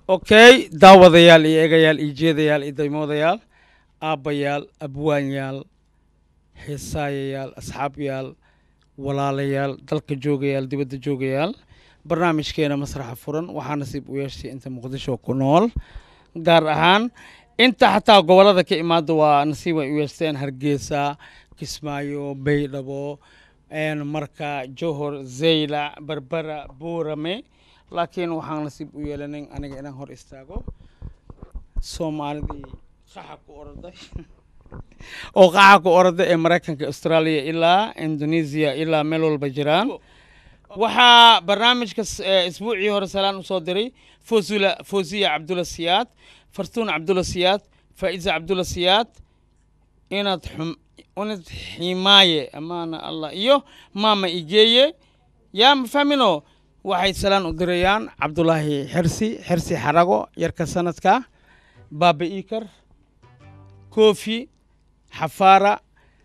okay daawadayaal iyo eegayaal iyo jeedayaal iyo daymoodayaal aabbayaal abwaanyaal heesaayayaal asxaabyaal walaalayaal dalka joogayaal dibadda joogayaal barnaamijkeena masraxa furan waxaa nasiib u yeeshay inta muqdisho ku nool gaar ahaan inta xataa gobollada ka imaada waa nasiib ay u yeeshteen hargeysa kismaayo baydhabo marka johor zaylac berbera buurame laakiin waxaan nasiib u yeelanin aniga inaan hor istaago soomaalidii qaxa ku orday oo qaxa ku orday ee maraykanka australia ilaa indonesia ilaa meel walba jiraan waxaa barnaamijka isbuucii hore salaan usoo diray fosula fosiya cabdulla siyaad fartuun cabdulla siyaad faa'iza cabdulla siyaad inaad xum unad ximaaye amaana allah iyo maama igeeye yaa ma fahmino waxay salaan u dirayaan cabdulaahi xersi xersi xarago yarka sanadka baaba iikar kofi xafaara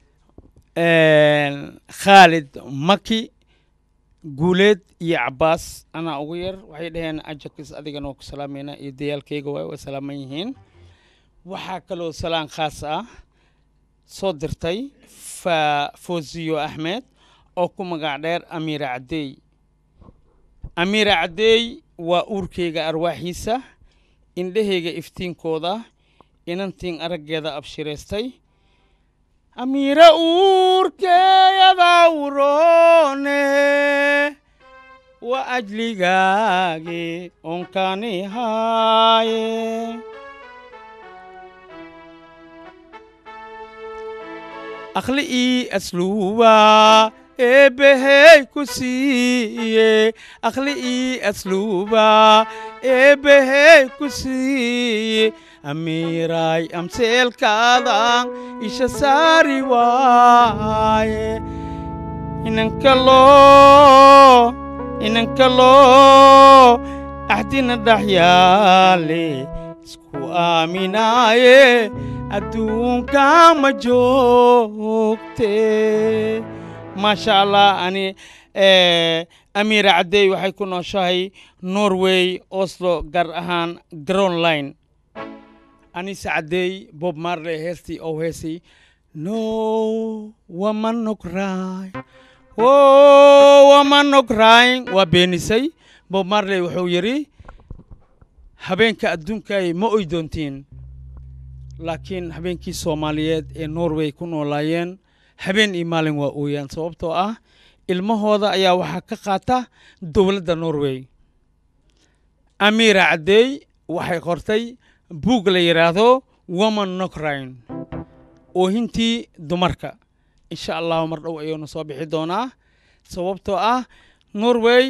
khaalid maki guuleed iyo cabaas anaa ugu yar waxay dhaheen ajakis adigana waa ku salaamayna iyo dayaalkayga waay way salaaman yihiin waxaa kaloo salaan khaas ah soo dirtay fa fosiyo axmed oo ku magac dheer amiira caddeey amiira caddeey waa uurkayga arwaaxiisa indhahayga iftiinkooda inantiin araggeeda abshiraystay amiira uurkeeyada uroone wa ajligaagi onkani haaye akhli ii asluuba eebbehey ku siiye akhli ii asluuba eebbehey ku siiye amiiray amseelkaadan isha saari waaye inankalo inankalo axdina dhaxyaale isku aaminaaye adduunka ma joogte maasha allah ani amiira caddeey waxay ku nooshahay norway oslo gaar ahaan grownline anise caddeey bob marley heestii oo heesay no wamanogray o wamanogray waa beenisay bob marley wuxuu yidhi habeenka adduunkay ma oy doontiin laakiin habeenkii soomaaliyeed ee norway ku noolaayeen habeen iyo maalin waa ooyaan sababtoo ah ilmahooda ayaa waxaa ka qaata dowladda norway amiira caddeey waxay qortay buug la yidhaahdo woman nokrain oohintii dumarka insha allahu mar dhow ayuuna soo bixi doonaa sababtoo ah norway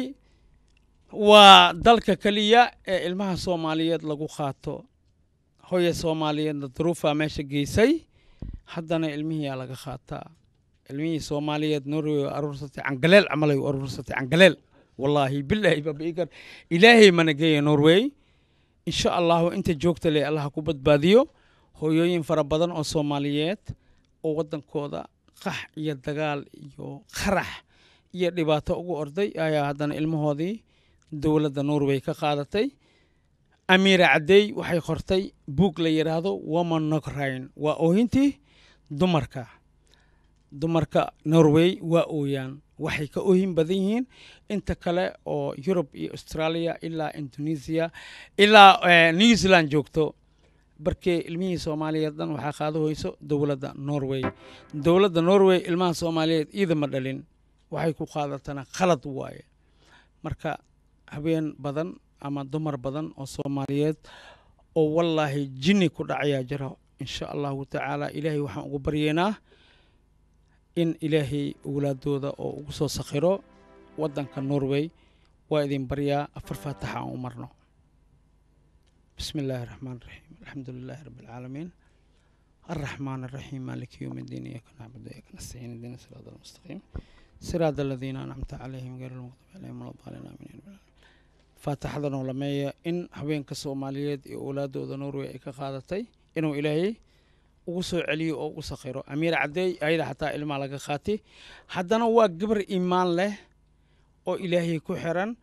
waa dalka keliya ee ilmaha soomaaliyeed lagu qaato hoya soomaaliyeedna duruufaa meesha geysay haddana ilmihiyaa laga qaataa ilmihii soomaaliyeed norway waa aruursatay cangaleel camalay u aruursatay cangaleel wallaahi bilaahi babaikar ilaahay mana geeya norway insha allahu inta joogta leh allaha ku badbaadiyo hooyooyin fara badan oo soomaaliyeed oo waddankooda qax iyo dagaal iyo qarax iyo dhibaato ugu orday ayaa haddana ilmahoodii dowladda norway ka qaadatay amiira caddeey waxay qortay buug la yidhaahdo woman nokrain waa oohintii dumarka dumarka norway waa ooyaan waxay ka oohin badan yihiin inta kale oo yurub iyo australia ilaa indonesia ilaa new zealand joogto barkee ilmihii soomaaliyeed dhan waxaa qaado hoyso dowladda norway dowladda norway ilmaha soomaaliyeed iidama dhalin waxay ku qaadatana khalad waaye marka habeen badan ama dumar badan oo soomaaliyeed oo wallaahi jinni ku dhacayaa jira insha allahu tacaala ilaahay waxaan ugu baryeynaa in ilaahay owlaadooda oo ugu soo sakhiro waddanka norway waa idin baryaa afar faataxa aan u marno bismi illaahi raxmaan raxiim alxamdu lilaahi rabbi alcaalamiin الرحمن الرحيم مالك يوم الدين إياك نعبد وإياك نستعين اهدنا الصراط المستقيم صراط الذين أنعمت عليهم غير المغضوب عليهم ولا الضالين آمين faataxadan oo lameeya in haweenka soomaaliyeed iyo owlaadooda norway ay ka qaadatay inuu ilaahay ugu soo celiyo oo ugu sakhiro amiir caddeey ayada xataa ilmaa laga qaatay haddana waa gabar iimaan leh oo ilaahay ku xiran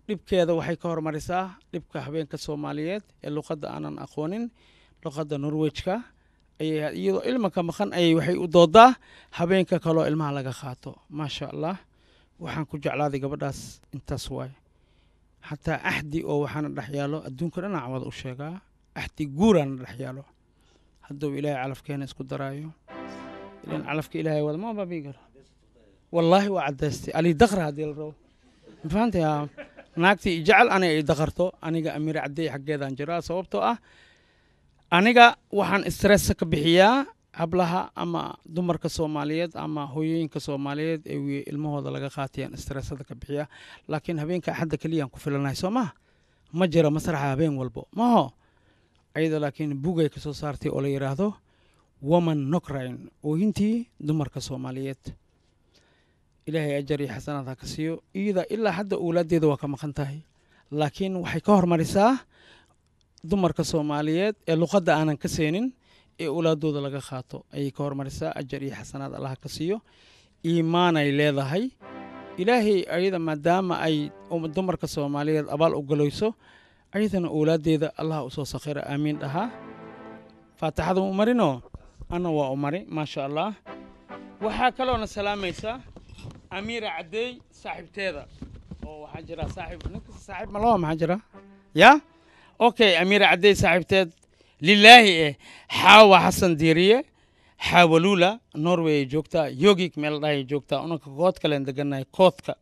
dhibkeeda waxay ka hormarisaa dhibka habeenka soomaaliyeed ee luqadda aanan aqoonin luqadda norwejka ayay iyadoo ilmanka maqan ayay waxay u doodaa habeenka kaloo ilmaha laga qaato maasha allah waxaan ku jeclaaday gabadhaas intaas waaye xataa axdi oo waxaana dhex yaalo adduunka dhanac wada u sheegaa axdi guuraana dhex yaalo hadduu ilaahay calafkeena isku daraayo ilan calafka ilaahay wada ma baabii karo wallaahi waa caddaystay ali daqra haddii la rabo ma fahantay haa naagtii jecel aniga ay daqarto aniga amiir caddey xaggeedaan jiraa sababtoo ah aniga waxaan stressa ka bixiyaa hablaha ama dumarka soomaaliyeed ama hooyooyinka soomaaliyeed ee wi- ilmahooda laga qaatayaan stressada ka bixiyaa laakiin habeenka axadda keliyaan ku filanahay soo maha ma jira masraxa habeen walbo maho ayada laakiin bugay ka soo saartay oo la yidhaahdo woman nokrain oohintii dumarka soomaaliyeed ilaahay ajar iyo xasanaad ha ka siiyo iyada ilaa hadda owlaaddeeda waa ka maqan tahay laakiin waxay ka hormarisaa dumarka soomaaliyeed ee luqadda aanan ka seenin ee owlaadooda laga qaato ayay ka hormarisaa ajar iyo xasanaad allah ka siiyo iimaanay leedahay ilaahay ayada maadaama ay um- dumarka soomaaliyeed abaal u galayso ayadana owlaaddeeda allah usoo sakhira aamiin dhahaa faatixada u marinoo anna waa u mari maasha allah waxaa kaloona salaamaysaa amiira caddeey saaxiibteeda oo waxaa jira saaxiib ninka saaxiib malaba maxaa jira ya okay amiira caddeey saaxiibteed lilaahi eh xaawa xasan diiriye xaawaluula norway ay joogtaa yogig meel dhahay joogtaa unanka kood kalen degannahay koodka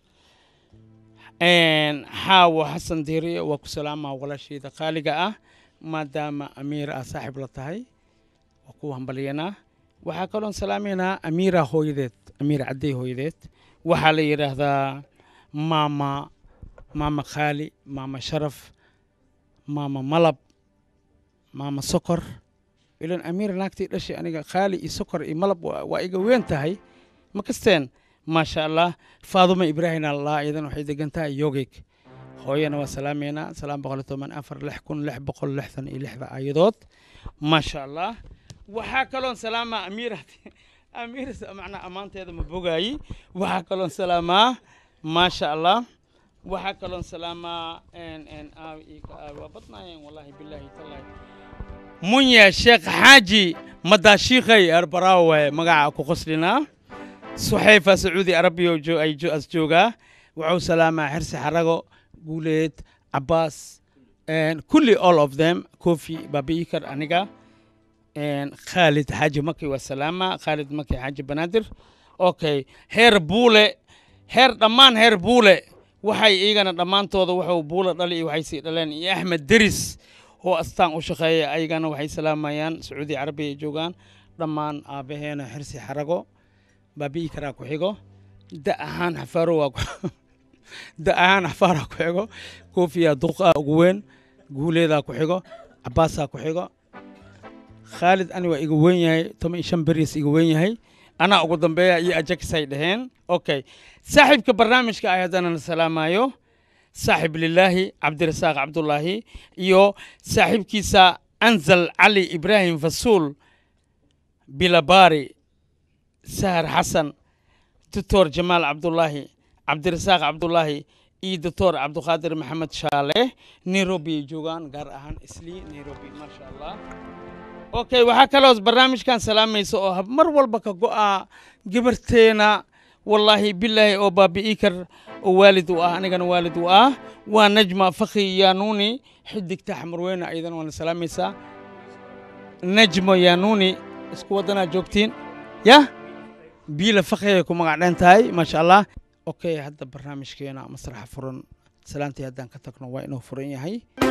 xaawo xasan diiriye waa ku salaamaa walaashayda qaaliga ah maadaama amiira ah saaxiib la tahay waa ku hambalyanaa waxaa kaloon salaamaynaa amiira hooyadeed amiira caddey hooyadeed waxaa la yidhaahdaa maama maama khaali maama sharaf maama malab maama sokor ilan amiira naagtii dhashay aniga khaali iyo sokor iyo malab waa waa iga weyn tahay ma kasteen maasha allah faadumo ibraahim allah iyadan waxay degan tahay yogig hooyana waa salaameynaa salaam boqol iyo toban afar lix kun lix boqol lixdan iyo lixda ayadood maasha allah waxaa kaloon salaamaa amiira amiira macnaa ammaanteeda ma bogaayi waxaa kaloon salaamaa maasha allah waxaa kaloon salaamaa n n aaw ii ka aaw waa badnaayeen wallaahi bilaahi tallaahi munya sheekh xaaji madaashiikhay arbaraawe magaca ku qoslinaa suxayfa sacuudi arabiya oo joo- ay jo- as joogaa wuxuu salaamaa xirsi xarago guuleed cabaas and kulli all of them kofi babiikar aniga and khaalid xaaji maki waa salaama khaalid maki xaaji banaadir okay heer buule heer dhammaan heer buule waxay iyagana dhammaantooda wuxuu buule dhali iyo waxay sii dhaleen iyo axmed deris oo astaan u shaqeeya ayagana waxay salaamayaan sacuudi carabiya ay joogaan dhammaan aabbaheena xirsi xarago baabi'i karaa ku xigo da ahaan xafaaro waa ku- da ahaan xafaaraa ku xigo koofiyaa duqaa ugu weyn guuleedaa ku xigo cabaasaa ku xigo khaalid ani waa iga weyn yahay toban iyo shan beriis iga weyn yahay anaa ugu dambeeya iyo ajakisay dhaheen okay saaxiibka barnaamijka ay haddana na salaamayo saaxib lilaahi cabdirasaaq cabdullaahi iyo saaxiibkiisa anzal cali ibraahim fasuul bilabari sahar xasan doctor jamaal cabdullaahi cabdirasaaq cabdullaahi iyo doctor cabduqaadir maxamed shaale nairobi ay joogaan gaar ahaan islii nairobi maasha allah okay waxaa kaloo barnaamijkan salaamaysa oo hab- mar walba ka go'a gabarteena wallaahi bilaahi oo baabi'i kar oo waalid u ah anigana waalid u ah waa najma fakhi yanuuni xidigta xamarweyne ayadana waana salaamaysaa najmo yanuuni isku waddanaa joogtiin yah biila fakhiay ku magac dhan tahay maasha allah okay hadda barnaamijkeena masraxa furan salaantii haddaan ka tagno waa inuu furan yahay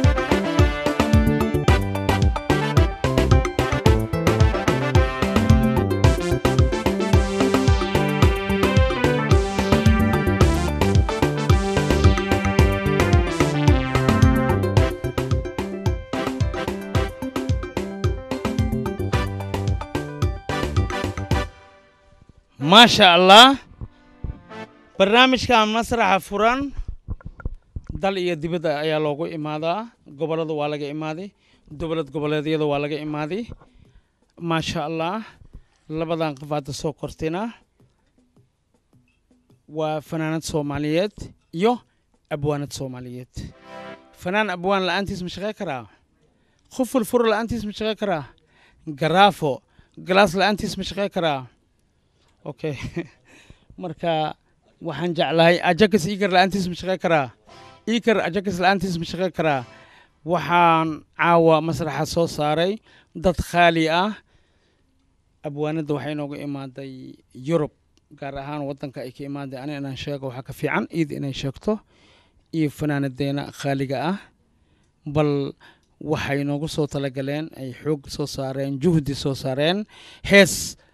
maasha allah barnaamijkan masraxa furan dal iyo dibadda ayaa loogu imaadaa gobollada waa laga imaaday dowlad goboleedyada waa laga imaaday maasha allah labadan qof hadda soo kortina waa fanaanad soomaaliyeed iyo abwaanad soomaaliyeed fanaan abwaan la'aantiis ma shaqey karaa qof fulfuro la'aantiis ma shaqey karaa garaafo galaas la'aantiis ma shaqey karaa okay marka waxaan jeclahay ajakas iikar la'aantiis ma shaqey karaa iikar ajakas la'aantiis ma shaqey karaa waxaan caawa masraxa soo saaray dad khaali ah abwaanadda waxay inooga imaaday yurub gaar ahaan waddanka ay ka imaaday ani inaan sheego waxaa ka fiican iid inay sheegto iyo fanaanadeena khaaliga ah bal waxay noogu soo talagaleen ay xoog soo saareen juhdi soo saareen hees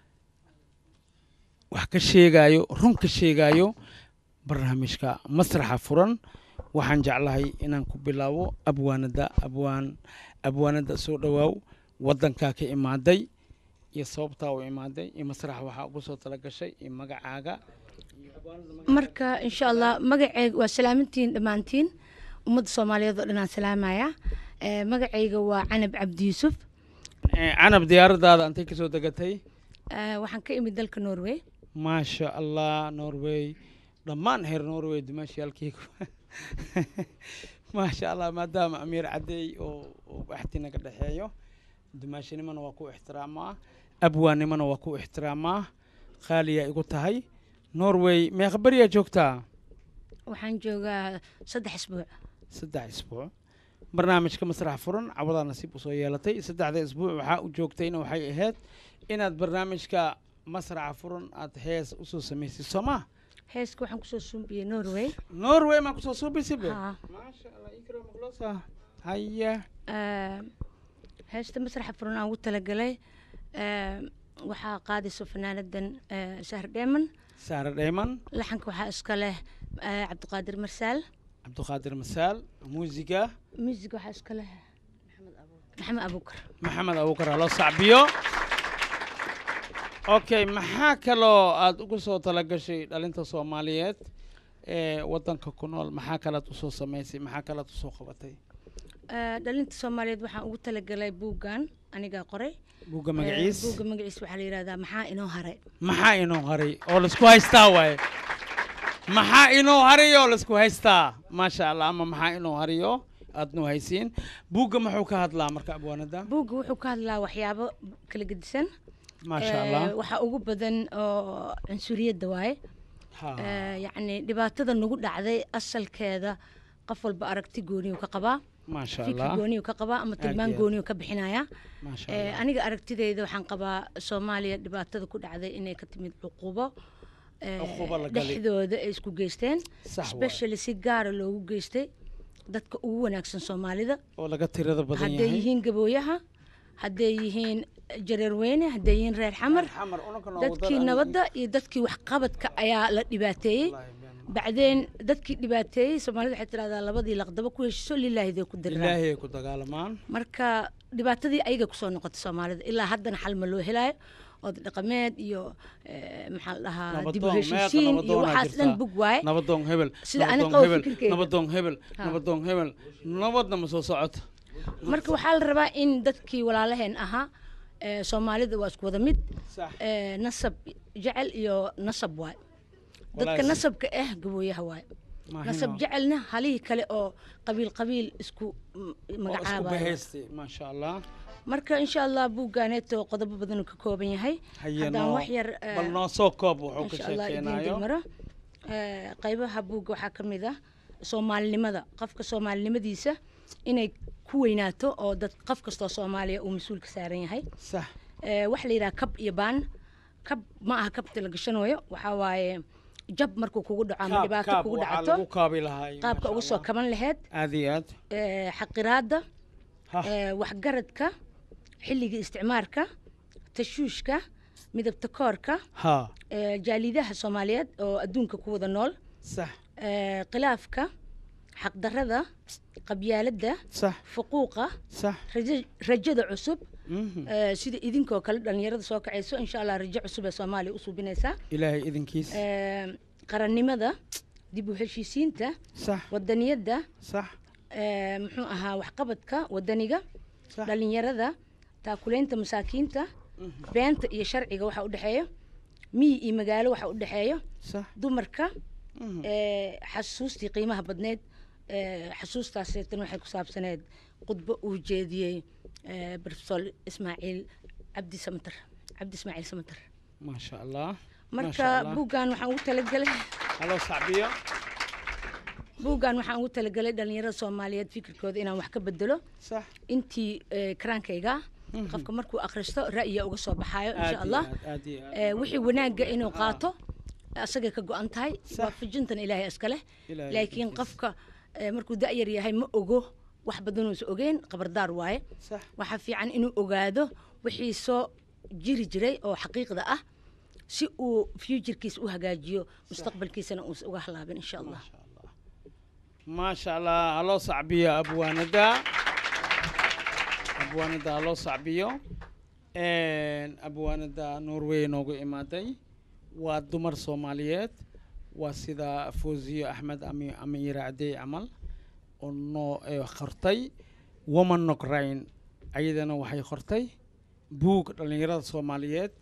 wax ka sheegaayo run ka sheegaayo barnaamijka masraxa furan waxaan jeclahay inaan ku bilaabo abwaanada abwaan abwaanada soo dhowaaw waddankaa ka imaaday iyo sababtaa u imaaday iyo masraxa waxaa ugu soo talagashay iyo magacaaga marka insha allah magaceyga waa salaamintiin dhammaantiin ummadda soomaaliyeed oo dhan aan salaamaya Eh, magacayga waa canab cabdi yuusuf Eh, canab diyaaradaada antay kasoo degatay Eh, waxaan ka imid dalka norway maasha allah norway dhammaan heer norway dumaashiyaalkeygu maasha allah maadaama amiir cadeey oo oo axti naga dhexeeyo dumaashinimana waa ku ixtiraamaa abwaannimana waa ku ixtiraamaa qaaliyaa igu tahay norway meeqa beriyaa joogtaa waxaan joogaa saddex isbuuc saddex isbuuc barnaamijka masrax furan cawadaa nasiib usoo yeelatay saddexda isbuuc waxaa u joogtayna waxay ahayd inaad barnaamijka masraxa furan aad hees usoo samaysay soo maa heeska waxaan kusoo sumbiyey norway norway maa kusoo suubisibe Haa. maasha allah ikra maqloosa haya Eh, heesta masraxa furan aan ugu talagalay eh, waxaa qaadayso fanaanadan eh, sahar dheeman saare dheyman laxanka waxaa iska leh eh, cabdiqaadir marsaal cabdiqaadir masaal muusiga music waxaa iska leh maxamed abuukar maxamed abuukar haloo sacbiyo okay maxaa kaloo aad ugu soo talagashay dhalinta soomaaliyeed ee waddanka ku nool maxaa kalaad usoo samaysay maxaa kalaad usoo qabatay Eh, dhalinta soomaaliyeed waxaan ugu talagalay buuggan anigaa qoray buugga Eh, magaciis buugga magaciis waxaa la yidhahdaa maxaa inoo haray maxaa inoo haray oo laisku haystaa waaye maxaa inoo haray oo laisku haystaa maasha allah ama maxaa inoo harayo aad noo haysiin buugga muxuu ka hadlaa marka abwaanada buugga wuxuu ka hadlaa waxyaabo kala gedisan maasha Eh, allah waxaa ugu badan oo cunsuriyadda waaye Ha. Eh, yacni dhibaatada nagu dhacday asalkeeda qof walba aragti gooniyu ka qabaa maasha fikir allah gooniyu ka qabaa ama tilmaan iyo aad. gooniyu ka bixinaya maasha Eh, allah aniga aragtideyda waxaan qabaa soomaaliya dhibaatada ku dhacday inay ka timid cuqubo eh, Cuqubo la galay. dhexdooda ay isku geysteen sax waaye. especially si gaara loogu geystay dadka ugu wanaagsan soomaalida oo laga tirada badan hadday yahay yihiin gabooyaha hadday yihiin jareerweyne hadday yihiin reer xamar xamar unaka noogu dadkii dar- nabadda iyo dadkii waxqabadka ayaa la dhibaateeyey bacdeen dadkii dhibaateeyey soomaalida waxay tidhahdaa labadii laqdaba ku heshiso lilaahiday ku diraan ilaahay ay ku dagaalamaan marka dhibaatadii ayaga kusoo noqotay soomaalida ilaa haddana xal ma loo helaayo ood dhaqameed iyo eh, maxaa la dhahaa dib u nabadoon meeqa heshiisiin iyo nabadoonaa waxaas dhan jirtaa bug waaye nabadoon hebel Sida ani nabadoon qabo hebel fikirkeyga. nabadoon hebel Ha. nabadoon hebel nabadna ma soo socoto marka waxaa la rabaa in dadkii walaalaheen ahaa eh, soomaalida waa isku wada mid sax eh, nasab jecel iyo nasab waay dadka Walaal- nasabka ah gabooyaha waay Maahino. nasab jecelna halihii kale oo qabiil qabiil isku mm, oo isku magacaabayo bahaystay maasha allah marka insha allah buuggaaneeto qodobo badan uu ka kooban yahay haye haddaan noo wax yar eh, bal noo soo koob wuxuu ka insha allah idiin sheekeynayo dulmaro Eh, qaybaha buugga waxaa ka mid ah soomaalinimada qofka soomaalinimadiisa inay ku weynaato oo dad qof kastoo soomaaliya uu mas-uul ka saaran yahay sax Eh, waxa la yidhaha kab iyo baan kab ma aha kabta la gashanayo waxaa waaye jab markuu kugu dhaco ama kaab dhibaato kaab kugu waxaa dhacato lagu kaabi lahaa qaabka uga soo kaban laheyd aad iyo aad eh, xaqiraadda ha eh, waxgaradka xilligii isticmaarka tashuushka midabta koorka ha eh, jaalidaha soomaaliyeed oo adduunka ku wada nool sax eh, khilaafka xaqdarrada qabyaaladda sax fuquuqa sax rajo- rajada cusub mhm. eh, sida idinkoo kale dhallinyarada soo kacayso insha allah rajo cusub ee soomaaliya u suubinaysaa ilaahay idinkiis Eh, qarannimada dib u heshiisiinta sax wadaniyadda sax eh, muxuu ahaa waxqabadka wadaniga sax dhallinyarada taakulaynta masaakiinta beenta iyo sharciga waxa u dhexeeyo miyi iyo magaalo waxa u dhexeeyo sax dumarka Mhm. ee, xasuustii qiimaha badneed ee, xasuustaaseetan waxay ku saabsaneed khudbo uu jeediyey ee, profesor ismaaciil cabdi samater cabdi ismaaciil samater maasha allah marka Allah. buuggan waxaan ugu talagelay haloo sacbiyo buuggan waxaan ugu talagelay dhalinyarada soomaaliyeed fikirkooda inaan wax ka bedelo sax intii ee, karaankayga Mhm. qofka markuu akhristo ra'yiga uga soo baxaayo aad insha iyo allah aad, aad iyo aad. ee, wixii wanaagga inuu qaato asagay ka go-an tahay Sax. waafajintan ilaahay iska leh Ilaahay laakiin idinkiisa. qofka ee, markuu da'yar yahay ma ogo wax badanuusa ogeyn qabardaar waaye sax waxaa fiican inuu ogaado wixii soo jiri jiray oo xaqiiqda ah si uu futurekiisa u hagaajiyo mustaqbalkiisana uusa uga halaabin insha allah maasha allah maasha allah haloo sacbiyo abwaanada abwaanada haloo sacbiyo Een, abwaanada norway noogu imaaday waa dumar soomaaliyeed waa sida fawziyo axmed ami amiira cadey camal oo noo ee, qortay woman nokrain ayadana waxay qortay buug dhallinyarada soomaaliyeed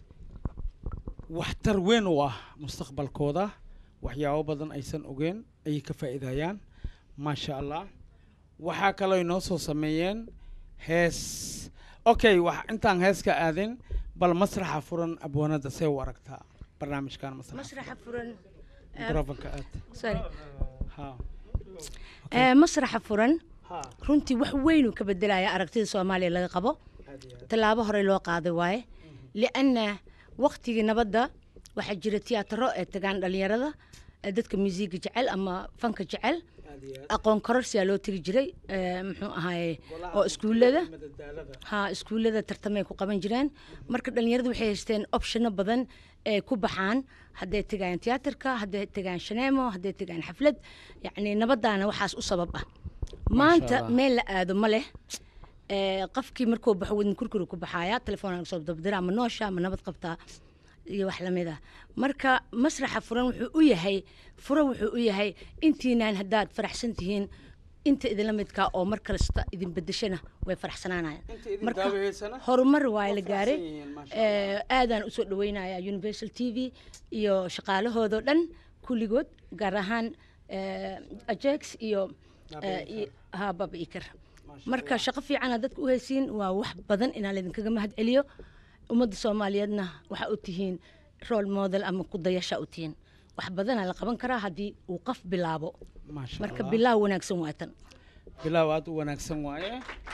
waxtar weyn u ah mustaqbalkooda waxyaabo badan aysan ogeen ayay ka faa'iidayaan maasha allah waxaa kaloo inoo soo sameeyeen hees okay wax intaan heeska aadin bal masraxa furan abwaanada see u aragtaa barnaamijkan masraxa masraxa furan mikrofonka aad sorry ha ee, masraxa furan ha runtii wax weynuu ka bedelaya aragtida soomaaliya laga qabo aad iyo aad tallaabo horey loo qaaday waaye lianna waktigii nabadda waxaa jira tiyaataro ee tagaan dhalinyarada ee dadka musiiga jecel ama fanka jecel aad iyo aad aqoon kororsiyaa loo tegi jiray ee, muxuu ahaaye oo iskuullada madadaalada ha iskuullada tartamay ku qaban jireen marka dhalinyaradu waxay haysteen opshano badan ee ku baxaan hadday tegayaan tiyaatarka hadday tegayaan shaneemo hadday tegayaan xaflad yacni nabadaana waxaas u sabab ah maanta Allah. meel la aado ma leh ee, qofkii markuu baxo wadin kurkuru ku baxaaya telefoon soo dabdira ama noosha ama nabad qabtaa iyo wax lamid ah marka masraxa furan wuxuu u yahay furo wuxuu u yahay intiinaan haddaad faraxsan tihiin inta idinla midkaa oo mar kasta idin bedeshana way faraxsanaanayaan inta idin marka daawaheysana horumar waa la Waa gaaray faraxsan yihiin, maasha Ee, aadaan usoo dhaweynaya universal t v iyo shaqaalahoodao dhan kulligood gaar ahaan ee, ajax iyo Baba ee, Iker. iyo- ha baba ikar Maasha marka shaqo fiicana dadka u haysiin waa wax badan inaan laydinkaga mahad celiyo ummadda soomaaliyeedna waxaa u tihiin role model ama kudayasha u tihiin wax badanaa la qaban karaa haddii uu qof bilaabo maasha marka Allah. bilaaw wanaagsan waa tan bilaaw aada u wanaagsan waaye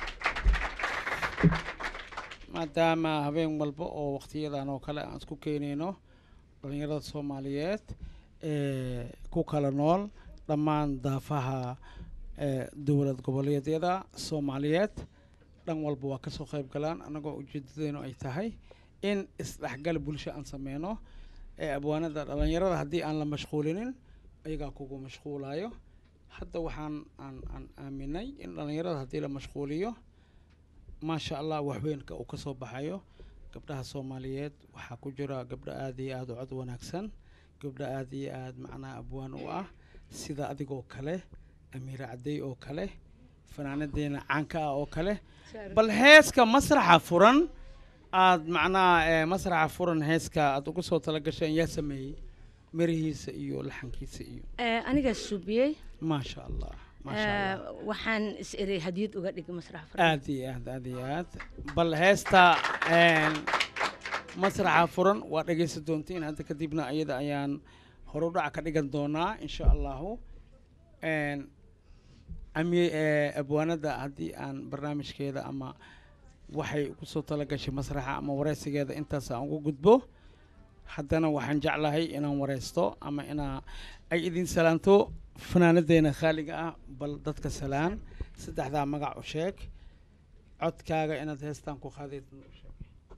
maadaama habeen walba oo waqtiyadan oo kale aan isku keenayno dhalinyarada soomaaliyeed ee ku kala nool dhammaan daafaha ee dowlad goboleedyada soomaaliyeed dhan walba waa kasoo qayb galaan annagoo ujeedadeenu ay tahay in isdhexgal bulsho aan sameyno ee abwaanada dhalinyarada haddii aan la mashquulinin ayagaa kugu mashquulayo hadda waxaan aan aan aaminay in dhalinyarada haddii la mashquuliyo maasha allah waxweynka uu ka soo baxayo gabdhaha soomaaliyeed waxaa ku jira gabdho aada iyo aada u cod wanaagsan gabdho aada iyo aada macnaha abwaan u ah sida adigoo kale amiira cadey oo kale fanaanadeena caanka ah oo kale bal heeska masraxa furan aad macnaha eh, masraxa furan heeska aad ugu soo talagasheen yaa sameeyey mirihiisa iyo laxankiisa iyo Ee, anigaa subiyey maasha allah maasha Ee, allah waxaan is erey hadiyad uga dhigay masrax furan aad iyo aad aad iyo aad bal heesta een, masraxa furan waa dhegeysan doontiin hadda kadibna iyada ayaan horudhac ka dhigan doonaa insha allahu Een, ami ee, abwaanada haddii aan barnaamijkeeda ama waxay kusoo talagashay masraxa ama wareysigeeda intaas aan ugu gudbo haddana waxaan jeclahay inaan wareysto ama inaa ay idin salaanto fanaanadeena khaaliga ah bal dadka salaan saddexdaa magac u sheeg codkaaga inaad heestaan ku qaadid u sheeg.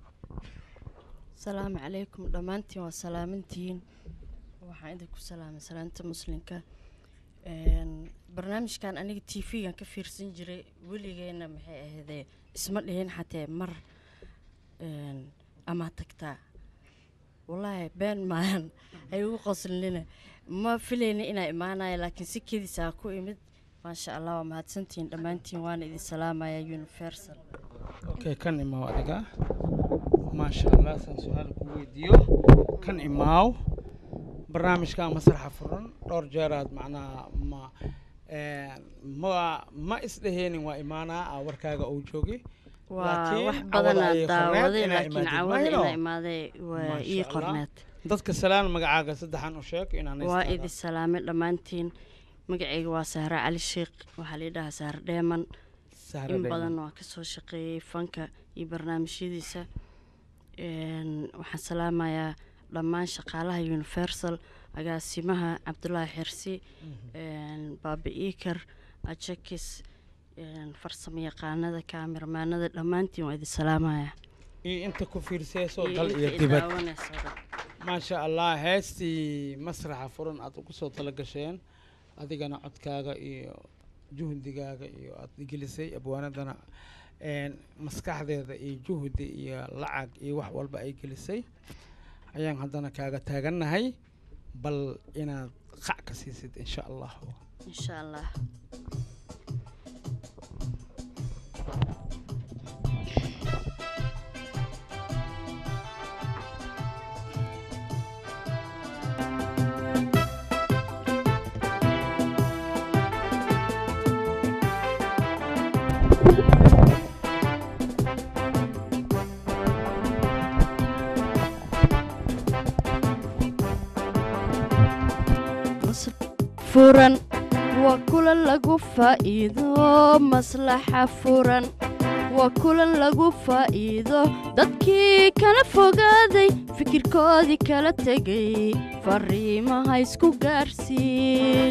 asalaamu calaykum dhammaantiin waa salaamantihiin waxaan idinku salaamay salaanta muslimka Een, barnaamijkan aniga t v-gan ka fiirsan jiray weligeena maxay ahaydee isma dhihin xatee mar een, ama tagtaa wallaahi been maahan ay ugu qoslinina ma filayna inaa imaanaya laakiin si kedisaa ku imid maasha allah waa mahadsantihiin dhammaantiin waana idin salaamaya universal okay kan imaaw adiga maasha allah saan su-aal ku weydiiyo kan imaaw barnaamijka masraxa furan dhowr jeeraad macnaha ma ma ma isdheheenin waa imaanaa aa warkaaga uu joogi waa Laakiin wax cawada badanaa ayay qorneed daawaday inaa laakiin imaatid. cawada Mayno. inaa imaaday waa Maasha ii Allah. qorneed dadka salaan magacaaga saddexan u sheeg inaan waa idi salaamay dhammaantiin magacayga waa sahre cali sheekh waxaa la dhahaa sahre dheeman in badan waa kasoo shaqeeyey fanka iyo barnaamijyadiisa Een, waxaan salaamayaa dhammaan shaqaalaha universal agaasimaha cabdulaahi xirsi een, baabi iikar ajakis een, farsamo yaqaanada kaamiramaanada dhammaantiin waa idin salaamayaa iyo inta ku fiirsayso Iyo dal inta iyo i dibad daawanayso dhan. maasha allah heestii masraxa furan aad ugu soo tala gasheen adigana codkaaga iyo juhdigaaga iyo aad gelisay abwaanadana een, maskaxdeeda iyo juhdi iyo lacag iyo wax walba ay gelisay ayaan haddana kaaga taagannahay bal inaad qac ka siisid insha allah insha allah furan waa kulan lagu faa'iido maslaxa furan waa kulan lagu faa'iido dadkii kala fogaaday fikirkoodii kala tegay fariimaha isku gaarsiin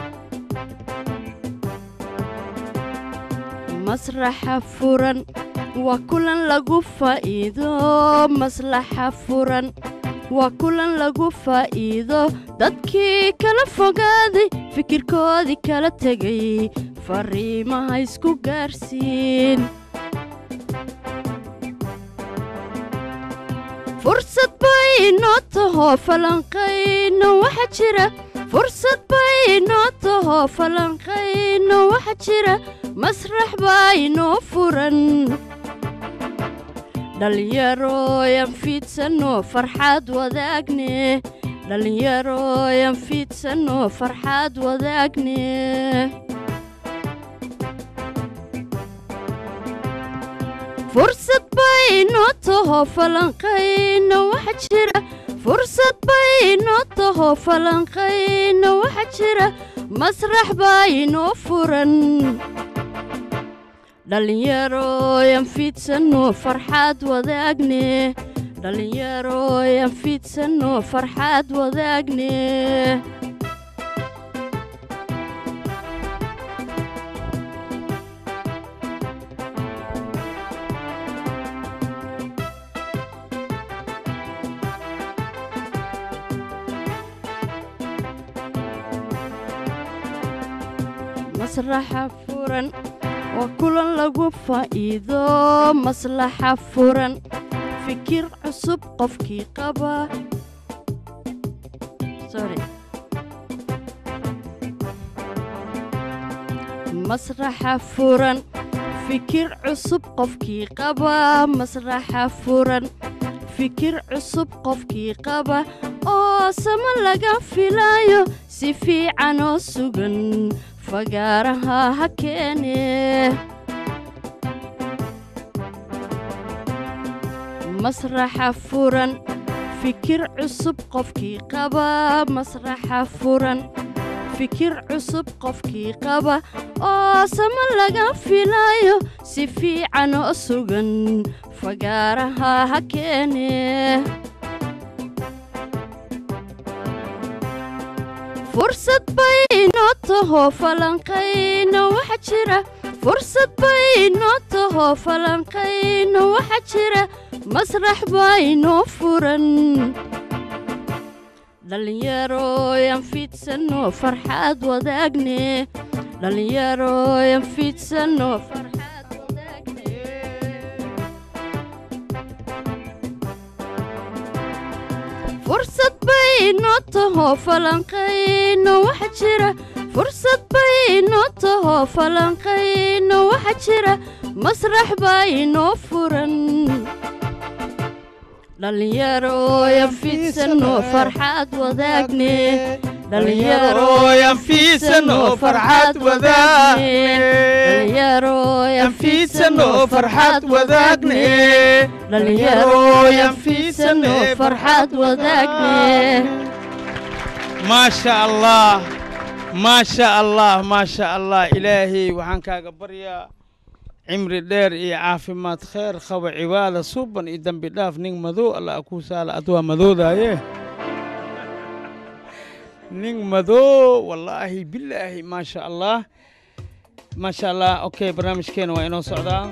masraxa furan waa kulan lagu faa'iido maslaxa furan waa kulan lagu faa'iido dadkii kala fogaaday fikirkoodii kala tegay fariimaha isku gaarsiin fursad bay inoo tahoo falanqayno waxa jira fursad bay inoo tahoo falanqayno waxa jira masrax baa inoo furan dhallinyarooyan fiidsanno farxaad wadaagne dhallinyarooyan fiidsanno farxaad wadaagne fursad bay inoo tahoo falanqayno waxa jira fursad bay inoo tahoo falanqayno waxa jira masrax baa inoo furan dhallinyarooyan fiidsanno farxaad wadaagne dhallinyarooyan fiidsanno farxaad wadaagne masraxa furan waa kulan lagu faa'iido maslaxa furan fikir cusub qofkii qaba sorry masraxa furan fikir cusub qofkii qaba masraxa furan fikir cusub qofkii qaba oo sama laga filaayo si fiican oo sugan fagaaraha ha keene masraxa furan fikir cusub qofkii qaba masraxa furan fikir cusub qofkii qaba oo sama laga filaayo si fiican oo sugan fagaaraha ha keene fursad bay inoo tahoo falanqayno waxa jira fursad bay inoo tahoo falanqayno waxa jira masrax baa inoo furan dhallinyarooyan fiidsanno farxaad wadaagne dhallinyarooyan fiidsanno farxaad wadaagne fursad bay inoo tahoo falanqayno waxa jira fursad bay inoo tahoo falanqayno waxa jira masrax baa inoo furan dhallinyarooyan fiidsano farxad wadaagne dhallinyarooyan fiidsano farxad wadaagne dhallinyarooyan fiidsano farxad wadaagne dhallinyarooyan fiidsano farxad wadaagne maasha allah maasha allah maasha allah ilaahay waxaan kaaga baryaa cimri dheer iyo caafimaad kheer qaba cibaada suban iyo dembi dhaaf nin madow allah kuu saala ad waa madoodaaye nin madow wallaahi bilaahi maasha allah maasha allah okay barnaamijkeena waa inoo socdaa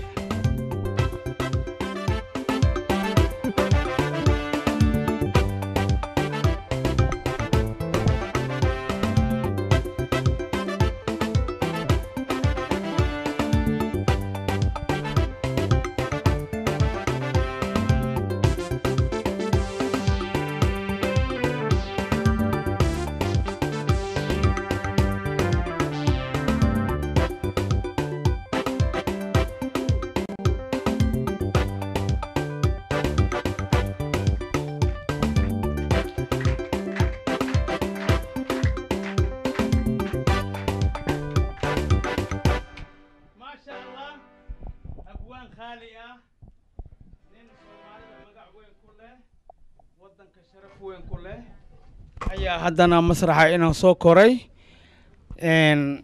maasha allah abwaan khaali ah nin soomaalida magac weyn ku leh waddanka sharaf weyn ku leh ayaa haddana masraxa inaan soo koray n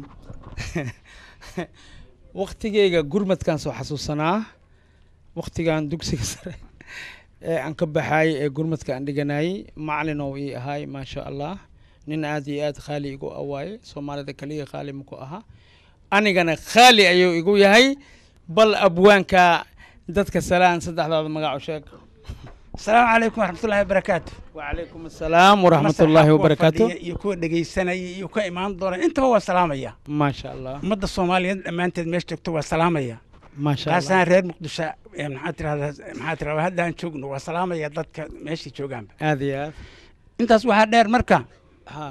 waktigeyga gurmadkaan soo xasuusanaa waktigan dugsiga sare ee aan ka baxaayey ee gurmadka aan dhiganayey macalin oo ii ahaay maasha allah nin aad iyo aad khaali igu awaaye soomaalida kaliya khaali maku ahaa anigana khaali ayuu igu yahay bal abwaanka dadka salaan saddexdaada magaco sheeg asalaamu calaykum waraxmatullahi wabarakaatu wacalaykum assalaam waraxmatullaahi wabarakaatu fadhiya iyo kuwa dhegaysanaya iyo kuwa imaan doona intaba waa salaamaya maasha allah ummadda soomaaliyeed dhammaanteed meesha joogto waa salaamaya maasha allah taasaan reer muqdisho ee maxaa tirahdaa maxaa tirahdaa haddaan joogno waa salaamaya dadka meeshay joogaanba aad iyo aad intaas waxaa dheer marka ha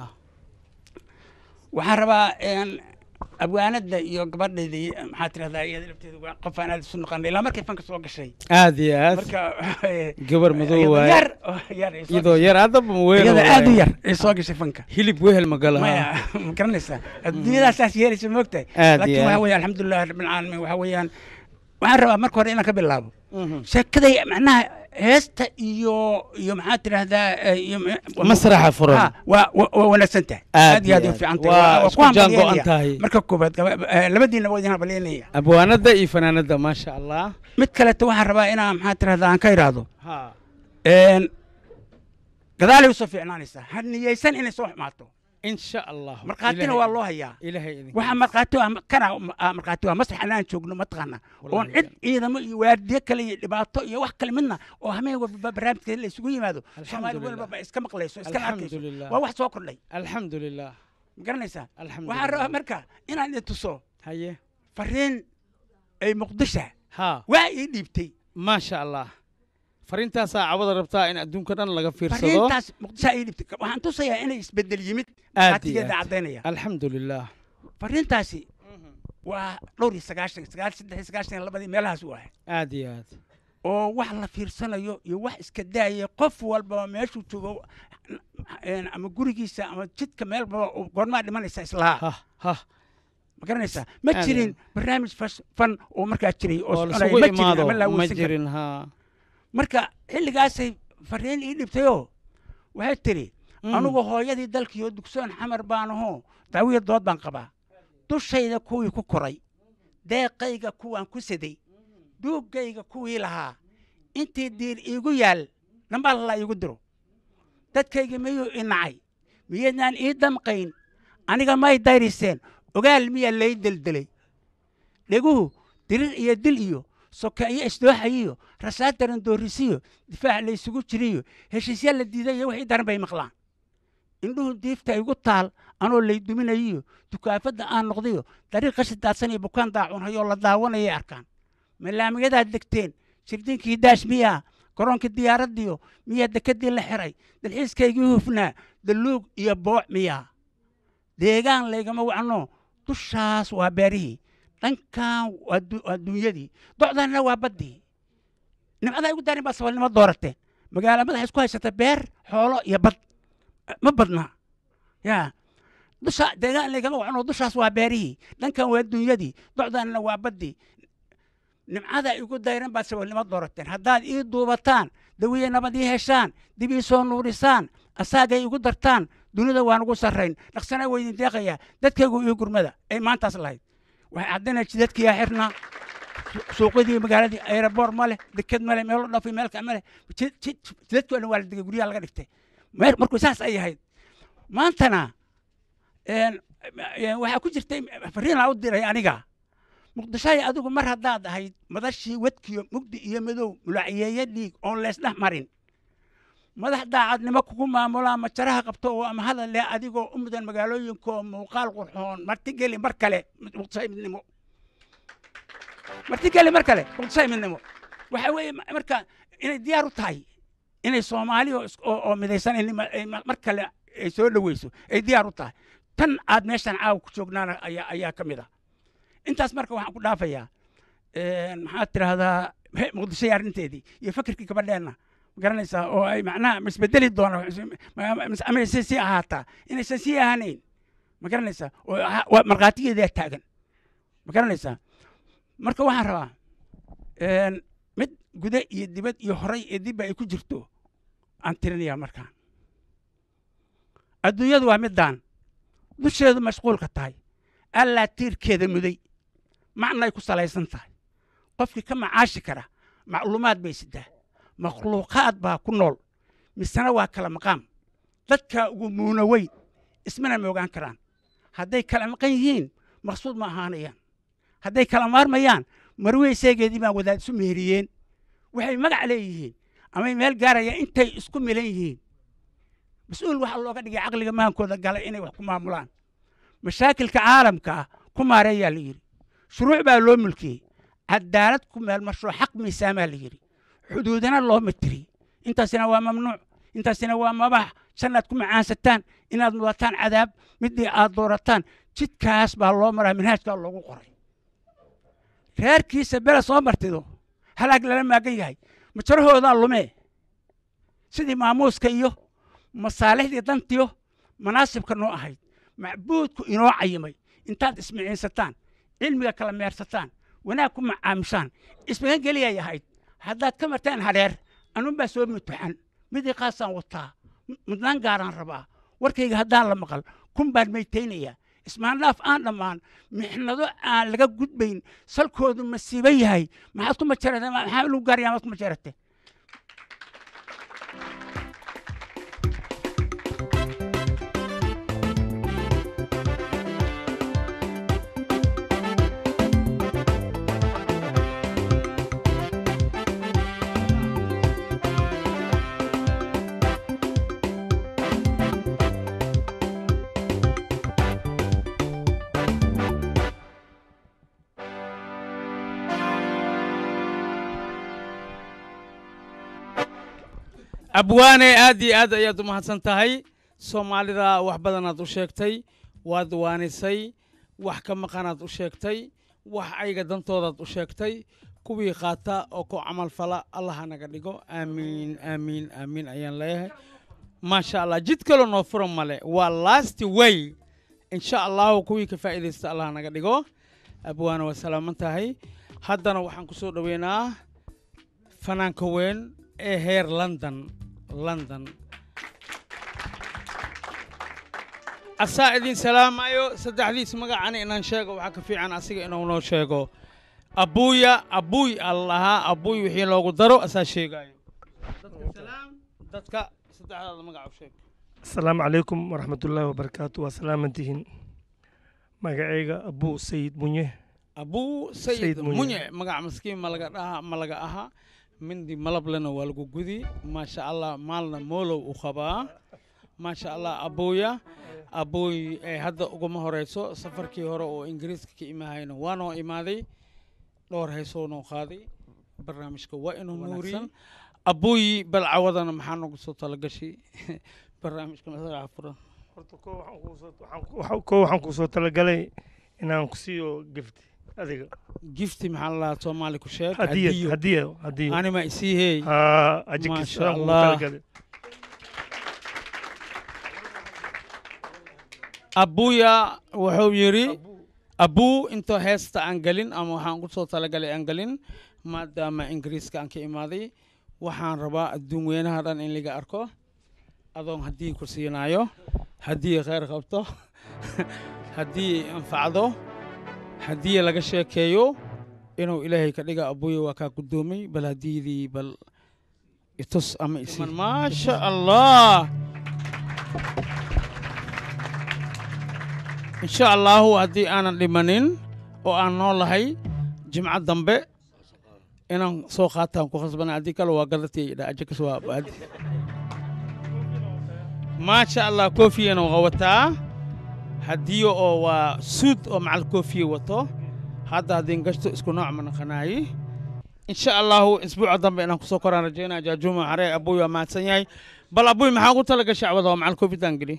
waxaan rabaa een, abwaanada iyo gabadheedii maxaa tirahdaa iyada lafteedu waa qof aan aad isu naqanay ilaa markay fanka soo gashay aad iyo aad marka gabar madow iyadoo waaye yar oo yar ay soo iyadoo gashay. yar haddaba weyn iyada waaye. aad u yar ay soo gashay fanka hilib wehel ma gala maya ma garanaysaa adduunyadaas saas yeelaysa moogtahay Aad laakiin iyo waxa aad. weeye alxamdulilah rabbilcaalamiin waxa weeyaan waxaan rabaa marka hore inaan ka bilaabo Mhm. sheekaday macnaha heesta iyo iyo maxaa tidahdaa iyo masraxa furan Ha, waa waa- waa wanaagsan tahay Aad aad iyo aad iyo u aad. fiican Waa tahay isku jaan go'an tahay. marka koobaad gaba- eh, labadiina waa idin habaleenaya abwaanada iyo fanaanada maasha allah mid kaleeto waxaan rabaa inaan maxaa tidahdaa aan ka idhaahdo ha een, gadaalay usoo fiicnaanaysaa ha niyeysan inay soo xumaato insha allah markhaatina Ilaahay- waa loo hayaa ilaahay idin waxaa markhaati waa kana ah, markhaati waa masrax anaan joogno mataqaana oon Wallahi. cid ciidamo iyo waardiye kale iyo dhibaato iyo wax kale midna oo hameen walba barnaamijka la isugu yimaado soomaali Alxamdulillah. walba iska maqlayso iskana arkayso Alxamdulillah. waa wax soo kordhay alxamdu lilah ma garanaysaa alxamdu waxaan rabaa marka inaan idin tuso haye fariin ay muqdisha ha waa ii dhiibtay maasha allah fariintaasaa cawada rabtaa in adduunka dhan laga fiirsado fariintaas muqdisha ii dhiibtay waxaan tusayaa inay isbedel yimid aad iyo qaatigeeda aad caddaynaya alxamdu lilah fariintaasi waa dhowr iyo sagaashan sagaal saddex iyo sagaashan iyo labadii meelahaas u ahay aad iyo aad oo wax la fiirsanayo iyo wax iska daaya qof walbaba meeshuu joogo een, ama gurigiisa ama jidka meelbaba uu goormaa dhimanaysa islaha ha ha ma garanaysaa ma Aad jirin barnaamij fas- fan oo markaa jiray oo oo soconaya, lasugu ma jirin imaado ama la ma awoodsan karin. jirin ha marka xilligaasay fariin ii dhibtayoo waxay tiri Mm. anugu hooyadii dalkiioo dugsoon xamar baan ahoo daawiya dood baan qabaa dushayda kuwii ku koray deeqayga kuwaan ku saday duuggayga kuwii lahaa intii diir iigu yaal dhambaa lalaa iigu diro dadkayga miyuu i nacay miyaydnaan ii damqayn aniga may dayriseen ogaal miyaa lay deldelay dheguhu dirir iyo dil iyo soka iyo isdooxayiyo rasaad daran doorisiyo difaac laysugu jiriyo heshiisya la diiday iyo wixii daran bay maqlaan indhuhu diifta igu taal anoo lay duminayiyo dukaafadda aan noqdayo dariiq qashi daadsan iyo bukaan daacunhayoo la daawanayay arkaan malaamiyadaad degteen sirdinkii daash miyaa garoonka diyaaraddiyo miyaa dekedii la xiray dalxiiskaygii hufnaa dalluug iyo booc miyaa deegaan laygama wacno dushaas waa beerihii dhankan waa du- waa dunyadii docdanna waa baddii nimcadaa igu daarin baa saboolnimo doorateen magaala madaxa isku haysata beer xoolo iyo bad ma badna yaa dusha deegaan lagama wacno dushaas waa beerihii dhankan waa dunyadii docdaanna waa baddii nimcada igu dayran baad saboolnimo doorateen haddaad ii duubataan dawiye nabad ii heshaan dib ii soo nuurisaan asaagay igu dartaan dunida waan ugu sarrayn dhaqsanaa weydin deeqayaa dadkaygu ii gurmada ay maantaas lahayd waxay caddinaya jidadkiyaa xirnaa suuqyadii magaaladii aeroboor ma leh deked ma leh meelo dhafi meelka ma leh jidadkii o dhan waa la degay guryaha laga dhigtay markuu saas ay ahayd maantana waxaa ku jirtay fariinaa u diray aniga muqdishoy adigu mar haddaad ahayd madashii wadkiyo mugdi iyo madow mulaciyeeye dhiig oon leesdhex marin madax daacadnimo kugu maamulaa majaraha qabto oo ama hadal leh adigoo u mudan magaalooyinka oo muuqaal qurxoon martigeli mar kale muqdishoy midnimo martigeli mar kale muqdishoy midnimo waxa weeye marka inay diyaar u tahay inay soomaali oo midaysan mar kale ay soo dhoweyso ay diyaar u tahay tan aad meeshan caawa ku joognaana ayaa ka mid ah intaas marka waxaan ku dhaafayaa maxaad tidhaahdaa muqdishoy arrinteedii iyo fakirkii gabadheenna garanaysaa oo ay macnaha isbedeli doona ama aysan sii ahaataa inaysan sii ahanayn ma garanaysaa oo markhaatigeedaa taagan ma garanaysaa marka waxaan rabaa mid gude iyo dibad iyo horay ee dibba ay ku jirto aan tirinayaa markaan adduunyadu waa middaan dusheedu mashquulka tahay allaa tiirkeeda muday macnay ku salaysan tahay qofkii ka macaashi kara macluumaad bay sidaa makhluuqaad baa ku nool misena waa kala maqaam dadkaa ugu muuna weyn ismana moogaan karaan hadday kala maqan yihiin maqsuud ma ahaanayaan hadday kala maarmayaan marweyseegeedii baan wadaad isu meheriyeen waxay magac leeyihiin amay meel gaarayaan intay isku milan yihiin mas-uul waxaa looga dhigay caqliga maankooda galay inay wax ku maamulaan mashaakilka caalamka ah ku maareeyaa la yidhi shuruuc baa loo mulkiyey cadaalad ku meelmashoo xaq miisaamaa la yidhi xuduudana loo mitiri intaasina waa mamnuuc intaasina waa mabax jannaad ku macaansataan inaad mudataan cadaab midii aad doorataan jidkaas baa loo maraa manhaajkaa loogu qoray reerkiisa bela soo martido halaag lala maagan yahay majarahoodaa lumee sidii maamuuska iyo masaalixdii dantiyo manaasibka noo ahayd macbuudku inoo cayimay intaad ismiciinsataan cilmiga kala meersataan wanaag ku macaamishaan ismagan geliyay ahayd haddaad ka martaan hadheer anunbaa soo mutuxan midii qaasaan wataa mudnaan gaaraan rabaa warkayga haddaan la maqal kun baan maytaynayaa ismaandhaaf aan dhammaan mixnado aan laga gudbayn salkoodu masiibo yahay maxaad ku majarate maxaa lagu gaaraya maad ku majarate abwaane aad iyo aad ayaad u mahadsan tahay soomaalida wax badanaad u sheegtay waad waanisay wax ka maqanaad u sheegtay wax ayga dantoodaad u sheegtay kuwii qaata oo ku camal fala allaha naga dhigo aamiin aamiin aamiin ayaan leeyahay maasha allah jid kaloo noo fura male waa last way insha allahu kuwii ka faa'iidaysta allaha naga dhigo abwaane waa salaaman tahay haddana waxaan ku soo dhoweynaa fanaanka weyn ee heer london london asaa idin salaamayo saddexdiis magacana inaan sheego waxaa ka fiican asiga inuu noo sheego abuuya abuuy al lahaa abuuy wixii loogu daro asaa sheegaayo dadka salaam dadka saddexdaada magaca u sheeg asalaamu calaykum waraxmatullaahi wabarakaatu waa salaamantihiin magacayga abuu sayid munye abuu sayid Sayid Munye. munye magac maskiin ma laga dhaha ma laga aha mindi malablena waa lagu gudi maasha allah maalna moolow u qabaa maasha allah abuuya abuuy ee hadda uguma horeyso safarkii hore oo ingiriiska ka imahayna waa noo imaaday dhowr heesoo noo qaaday barnaamijka waa inuu nuuriyey abuuy bal cawadana maxaa noogu soo talagashay barnaamijka masraxa furan horta ko waxaan kuu soo- waxaan ku- waxaan- ko waxaan kuu soo talagalay inaan ku siiyo gifti adiga gifti maxaa la lahaa soomaali ku sheeg hadiyad hadiyo hadiya hadiya anima isii hey haa ajikis Maasha aan ugu Allah. talagalay abuya wuxuu yidhi abuu intoo heesta aan gelin ama waxaan ku soo talagalay aan gelin maadaama ingiriiska aan ka imaaday waxaan rabaa adduun weynaha dhan in laga arko adoon haddii ku siinaayo haddii khayr qabto haddii anfacdo haddii laga sheekeeyo inuu ilaahay ka dhiga abuya waa kaa guddoomay bal haddiidii bal itus ama isi maasha allah insha allahu haddii aanan dhimanin oo aan noolahay jimco dambe inaan soo qaataan ku khasbana haddii kale waa gadatay dhajakas waa baadi maasha allah koofiyana waa wataa haddii oo waa suud oo macal koofiye wato hadda haddii gashto isku nooc ma naqanaayi insha allahu isbuuca dambe inaan kusoo koraan rajaynaa jaajuuma xaree abuy waa mahadsan yahay bal abuy maxaa ugu tala gashay cawada oo macal koofidaan geli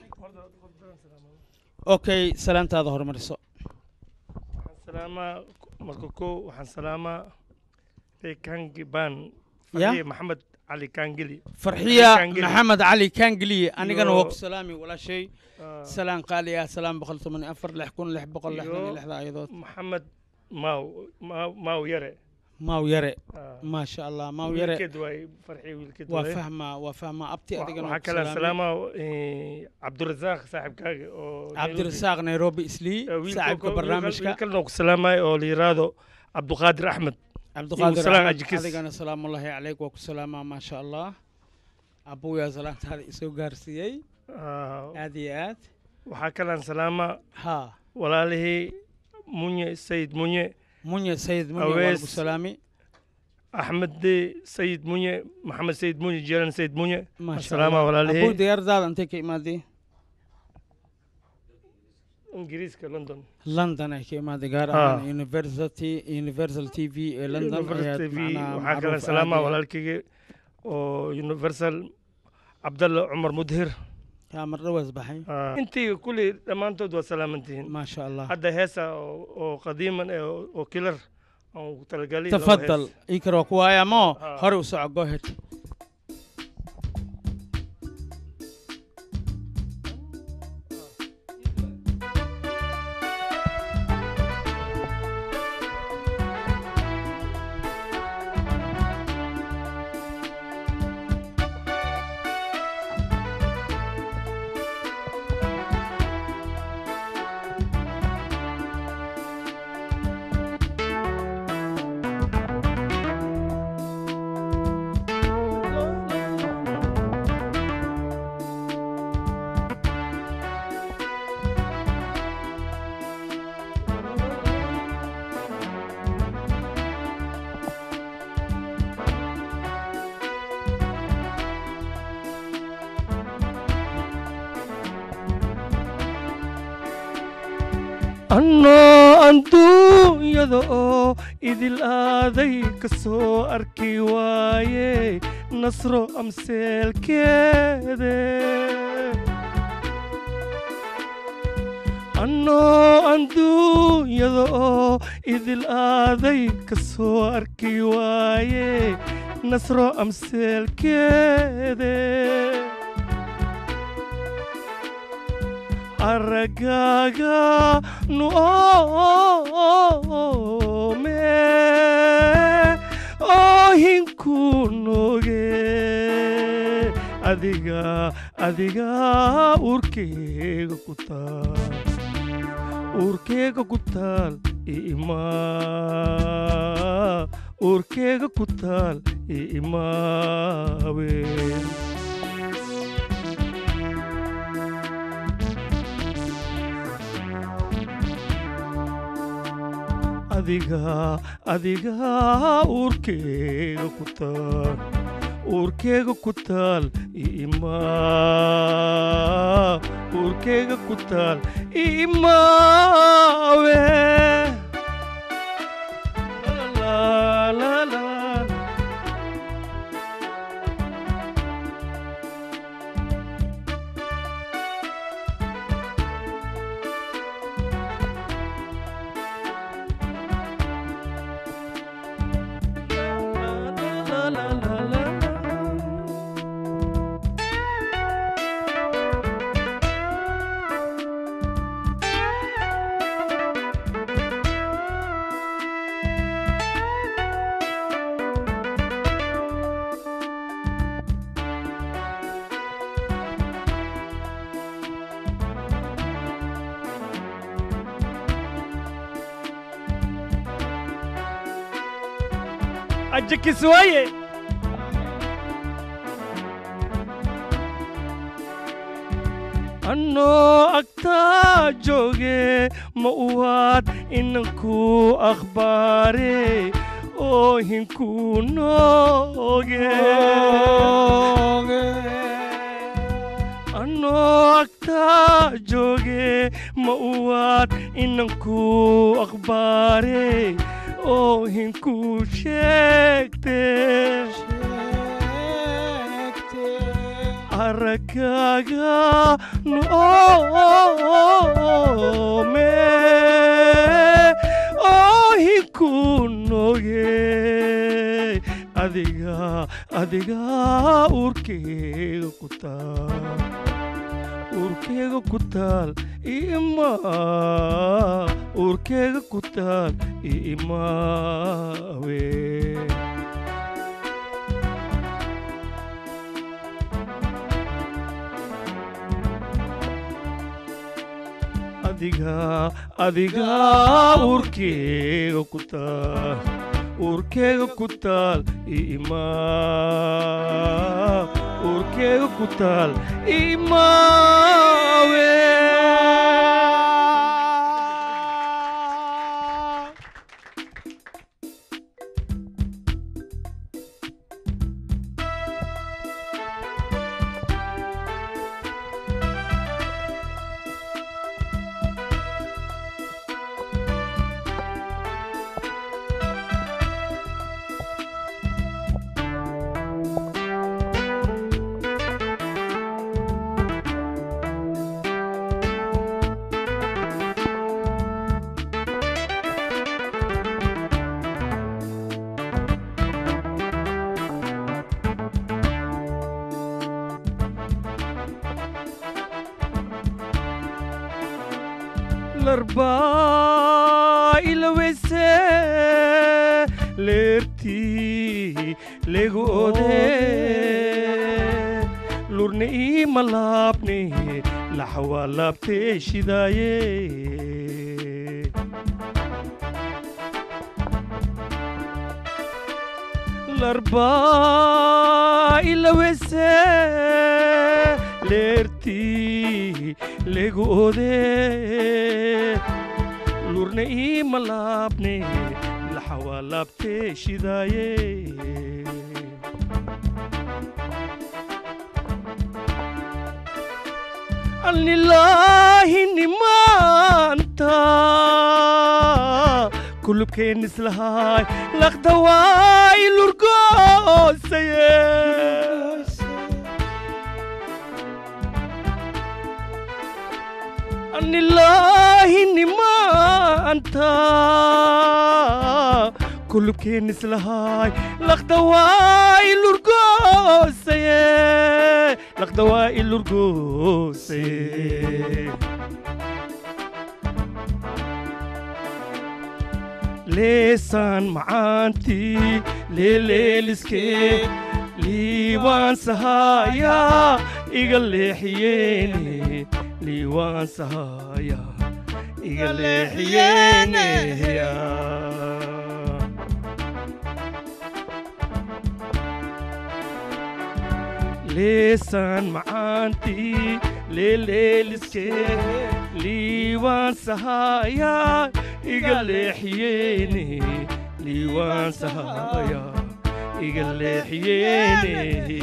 okay salaantaada hormariso waxaan salaamaa marka kow waxaan salaamaa reekangi baan Ya? fariye maxamed cali kaangeli farxiya Kaangeli. maxamed cali kaangeliye anigana Iyo- waa ku salaami walaashay Ah, salaan qaali ah salaan boqol toban iyo afar lix kun lix boqol lixdan iyo Iyo- lixda ayadood maxamed maaw maaw maaw yare maaw yare Ah, maasha allah maaw yare wiilkeed waay farxiye wiilkeed waa waay. fahmaa waa fahmaa abti Wa- adigana waxaa waa ku kale salaami salaamaa eh, cabdirasaaq saaxibkaaga oo cabdirasaaq nairobi islii saaxiibka barnaamijka wiilkalna ku salaamayo oo la yiraahdo cabduqaadir axmed cabdiqaadir salaan axmed ajikis. adigana salaamullahi calayk waa ku salaamaa maasha allah abuyaa salaantaada isoo gaarsiiyey Ah, aad iyo aad waxaa kalaan salaamaa haa walaalihii munye sayid munye munye sayid munye waa lagu Awees. salaami axmed de sayid munye maxamed sayid munye jeelan sayid munye maasha Assalaamu allah walaalihii. abuu diyaaradaada intay ka imaadey ingiriiska london london ay ka imaaday gaar Ah. ahaan university universal t v ee london Universal ayaad TV macnaha waxaa kalaan macruuf salaamaa aad iyo- walaalkayga oo universal cabdalla cumar mudhir yaa mar dhawaas baxay Ah, intii kulli dhammaantood waa salaamantihiin maasha allah hadda heesa oo oo qadiiman eh, oo oo kilar aan ku talagalay laba tafadal hees. ikar waa ku waaya moo Ah. hore u soco go ahead annoo anduunyada oo idil aaday ka soo arki waaye nasro amseelkeede annoo anduunyada oo idil aaday ka soo arki waaye nasro amseelkeede aragaaga nu oome oohinku noge adiga adiga urkeyga ku taal urkeyga ku taal ima urkeyga ku taal imaawe adiga adiga uurkeyga ku taal uurkeyga ku taal ima uurkeyga ku taal imaawe La, la, la, la. aja kiswaaye annoo agtaa jooge ma uwaad inanku akhbaare oohinku nooge annoo agtaa jooge ma uwaad inanku akhbaare oohinku sheegte aragaaga noome oohinku noge adiga adiga urkeyga ku taal urkeyga ku taal ima urkeyga ku taal imaawe adiga adiga urkeyga ku taal urkeyga ku taal ima urkeyga ku taal imaawe larbaa ilaweyse leertii legu ode lurna iima laabne laxawaa laabtee shidaaye larbaa ilaweyse leertii legu ode lurna iima laabne laxawaa laabtee shidaaye allilaahi nimaanta kulubkeen islahaay laqdawaay lurgoosaye annilaahi nimaanta kulubkeen islahaay laqdawaay lurgoosaye laqdawaay lurgoosaye leesaan macaantii leeleeliskee liiwaan sahaayaa iga leexiyeene liiwaan sahaayaa iga leexiyeene leesaan macaantii leeleeliskee liiwaan sahaayaa iga leexiyeene liiwaan sahaayaa iga leexiyeene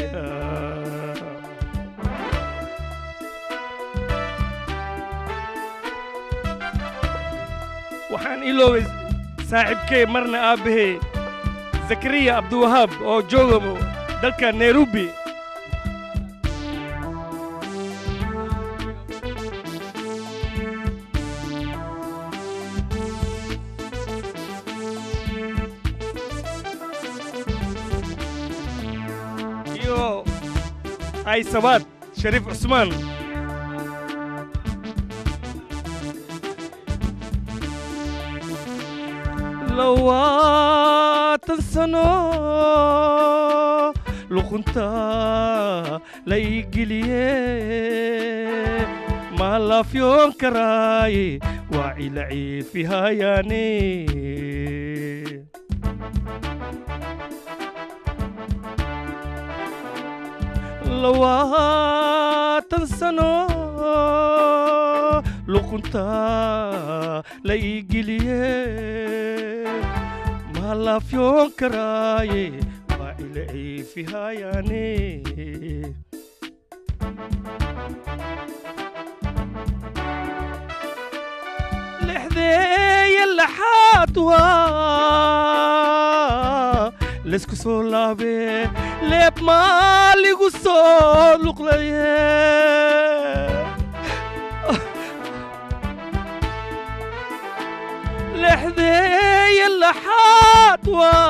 waxaan iloobay saaxiibkey marna aabbahey zakariya abdiwahaab oo jooga dalka nairobi iyo ay sabaad shariif cusmaan lawaatan sano luqunta la ii geliye maalaafyoon karaaye waa cila ciifihayaane labaatan sano luqunta la ii geliye ma laafyoon karaaye waa ila ciifihayaane lexdeeye laxaad waa laysku soo laabee leeb maaligu soo luqlaye lexdeeye laxaad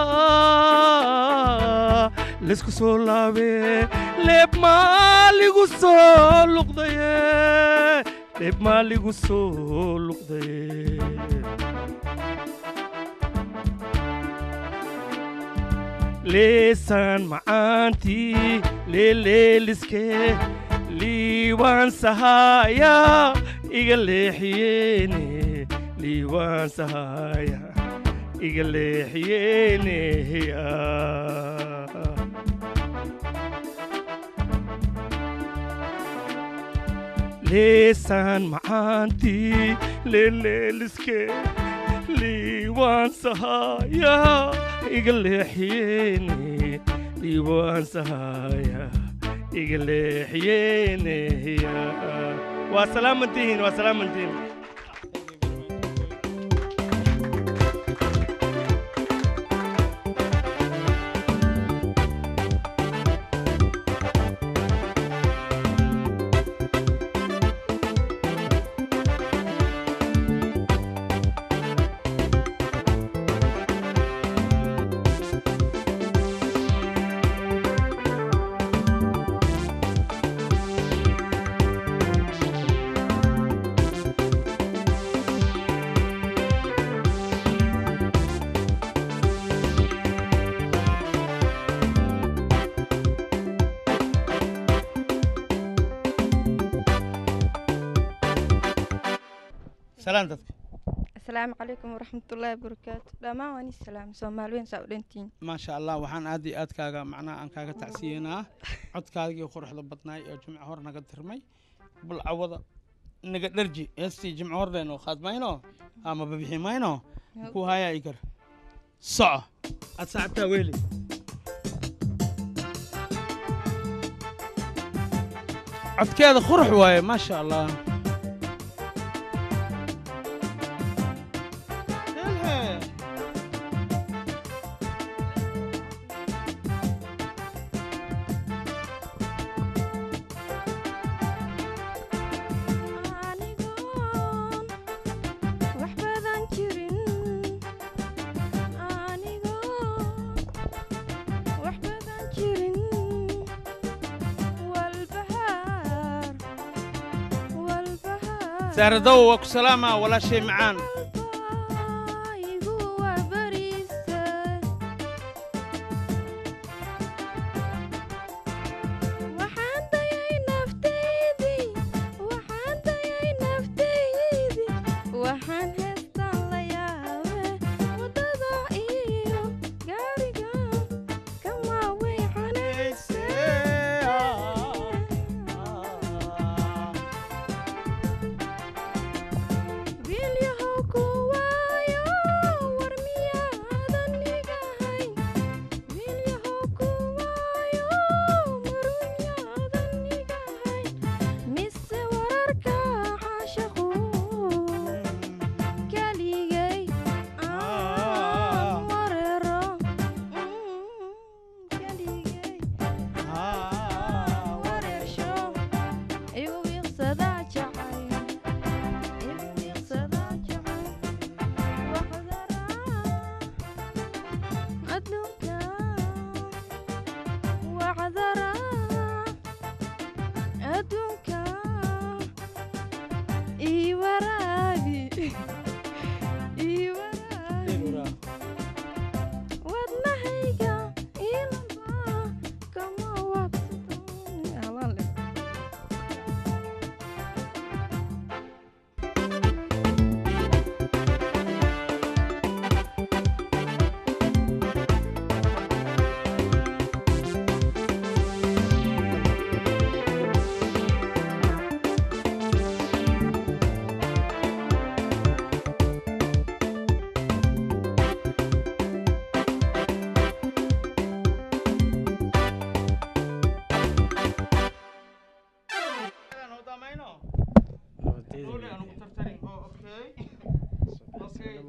waa laysku soo laabee leeb maaligu soo luqdaye leeb maaligu soo luqdaye leesaan macaantii leeleeliskee liibaan sahaaya iga leexiyeene liibaan sahaaya iga leexiyeene leesaan macaantii leeleeliskee liibaan sahaaya iga leexiyeene liibaan sahaaya iga leexiyeene waa salaamantihiin waa salaamantihiin salaan dadka asalaamu calaykum waraxmatullaahi wabarakaatu dhammaan waan is salaam soomaaliweyn saa u dhantiin maasha allah waxaan aad iyo aad kaaga macnaha aan kaaga tacsiyenaa codkaagii quruxda badnaay oo jimco hor naga tirmay bal cawada naga dharji heestii jimco hor leenoo qaadmayno ama babixi mayno ku hayaa igar soco aad saacabtaa weeli codkeeda qurux waaye maasha allah Helhe. anigoon wax badan jirin anigoon wax badan jirin walbahaar walbahaar saaradow waa ku salaamaa walaashay macaan igu warbariisa waxaan dayay naftaydii waxaan dayay naftaydii waxaan heestaan la yaabe waddada iyo gaariga kama weecanayse wiilyahow ku waayo war miyaadan igahayn wiilyahow ku waayo marumyaadan igahayn mise wararka caashaqu keligay aan wareero keligay wareersho igu wiiqsada jacay igu wiiqsada jacay waxdara adduunka waxdara adduunka ii waraabi ii waraabi wadnahayga ilaba kama wabsadon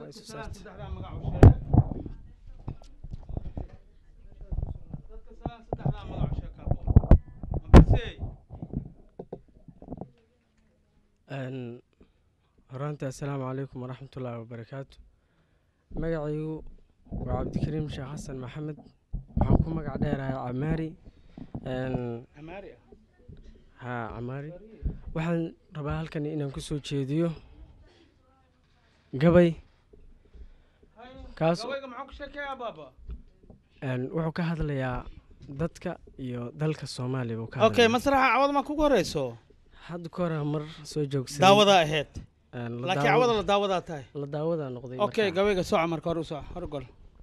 ay soo saartay saddexdaa magac u sheeg dadka salaan saddexdaa magac u sheeg kaabo mabasey Een, horaantii assalaamu calaykum waraxmatullaahi wabarakaatu magacaygu waa cabdikariim sheekh xasan maxamed waxaan ku magac dheerahay camaari Een, amaari ah haa camaari waxaan rabaa halkan inaan ku soo jeediyo gabay Kaas- gabayga maxaa ku sheekeeyaa baaba Een, wuxuu ka hadlayaa dadka iyo dalka soomaaliya buu ka okay hadlayaa. masraxa cawada ma kugu horeyso hadda ka hore mar soo joogsaday daawadaa ahayd Een, la laakiin daawo- cawada la daawadaa tahay la daawadaa noqday okay markaa. gabayga soca marka hore u soco hore gol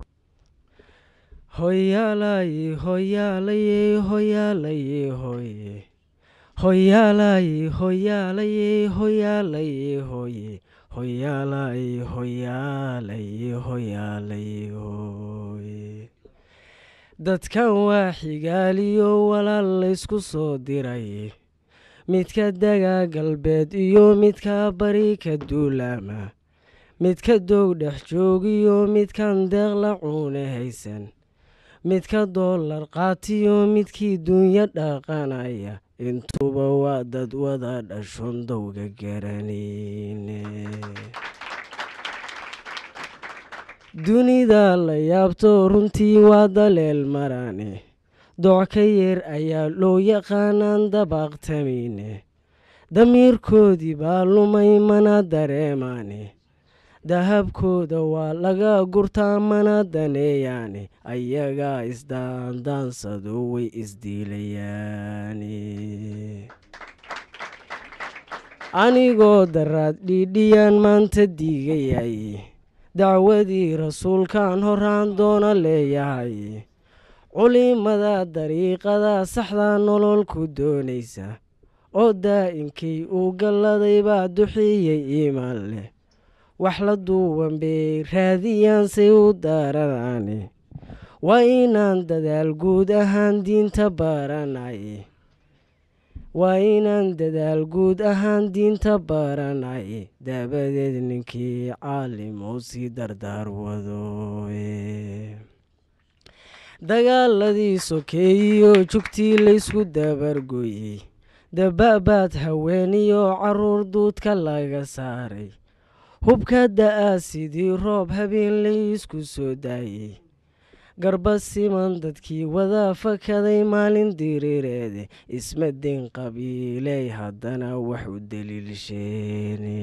hoyaalaye hoyaalaye hoyaalaye hoye hoyaalaye hoyaalaye hoyaalaye hoye hoyaalaye hoyaalaye hoyaalaye hoye dadkan waa xigaaliyo walaal laysku soo diray midka daga galbeed iyo midka bari ka duulaama midka doog dhex joogiyo midkan deeqla cuune haysan midka doolar qaatiyo midkii duunyo dhaqanaya intuba waa dad wada dhashon dowga garanayne dunida la yaabto runtii waa daleel marane doc ka yeer ayaa loo yaqaanaan dabaaqtamayne damiirkoodii baa lumay mana dareemaane dahabkooda waa laga gurtaa mana daneeyaane ayagaa isdaandaansado way isdiilayaane anigoo daraad dhiidhiyaan maanta diigayay dacwadii rasuulkaan horaan doona leeyahay culimada dariiqada saxda nolol ku doonaysa oo daa'inkay uu galladay baa duxiyey iimaan leh wax la duuban bay raadiyaan say u daaranaane waa inaan dadaal guud ahaan diinta baranay waa inaan dadaal guud ahaan diinta baranay dabadeed ninkii caalim oo sii dardaar wado dagaaladii sokeeyiyo jugtii laysku dabargoyey daba'baad haweeniyo caruur duudka laga saaray hubka da'aa sidii roob habeen laysku soo daayey garba siman dadkii wada fakaday maalin diriireede isma den qabiiley haddana wax u daliilsheene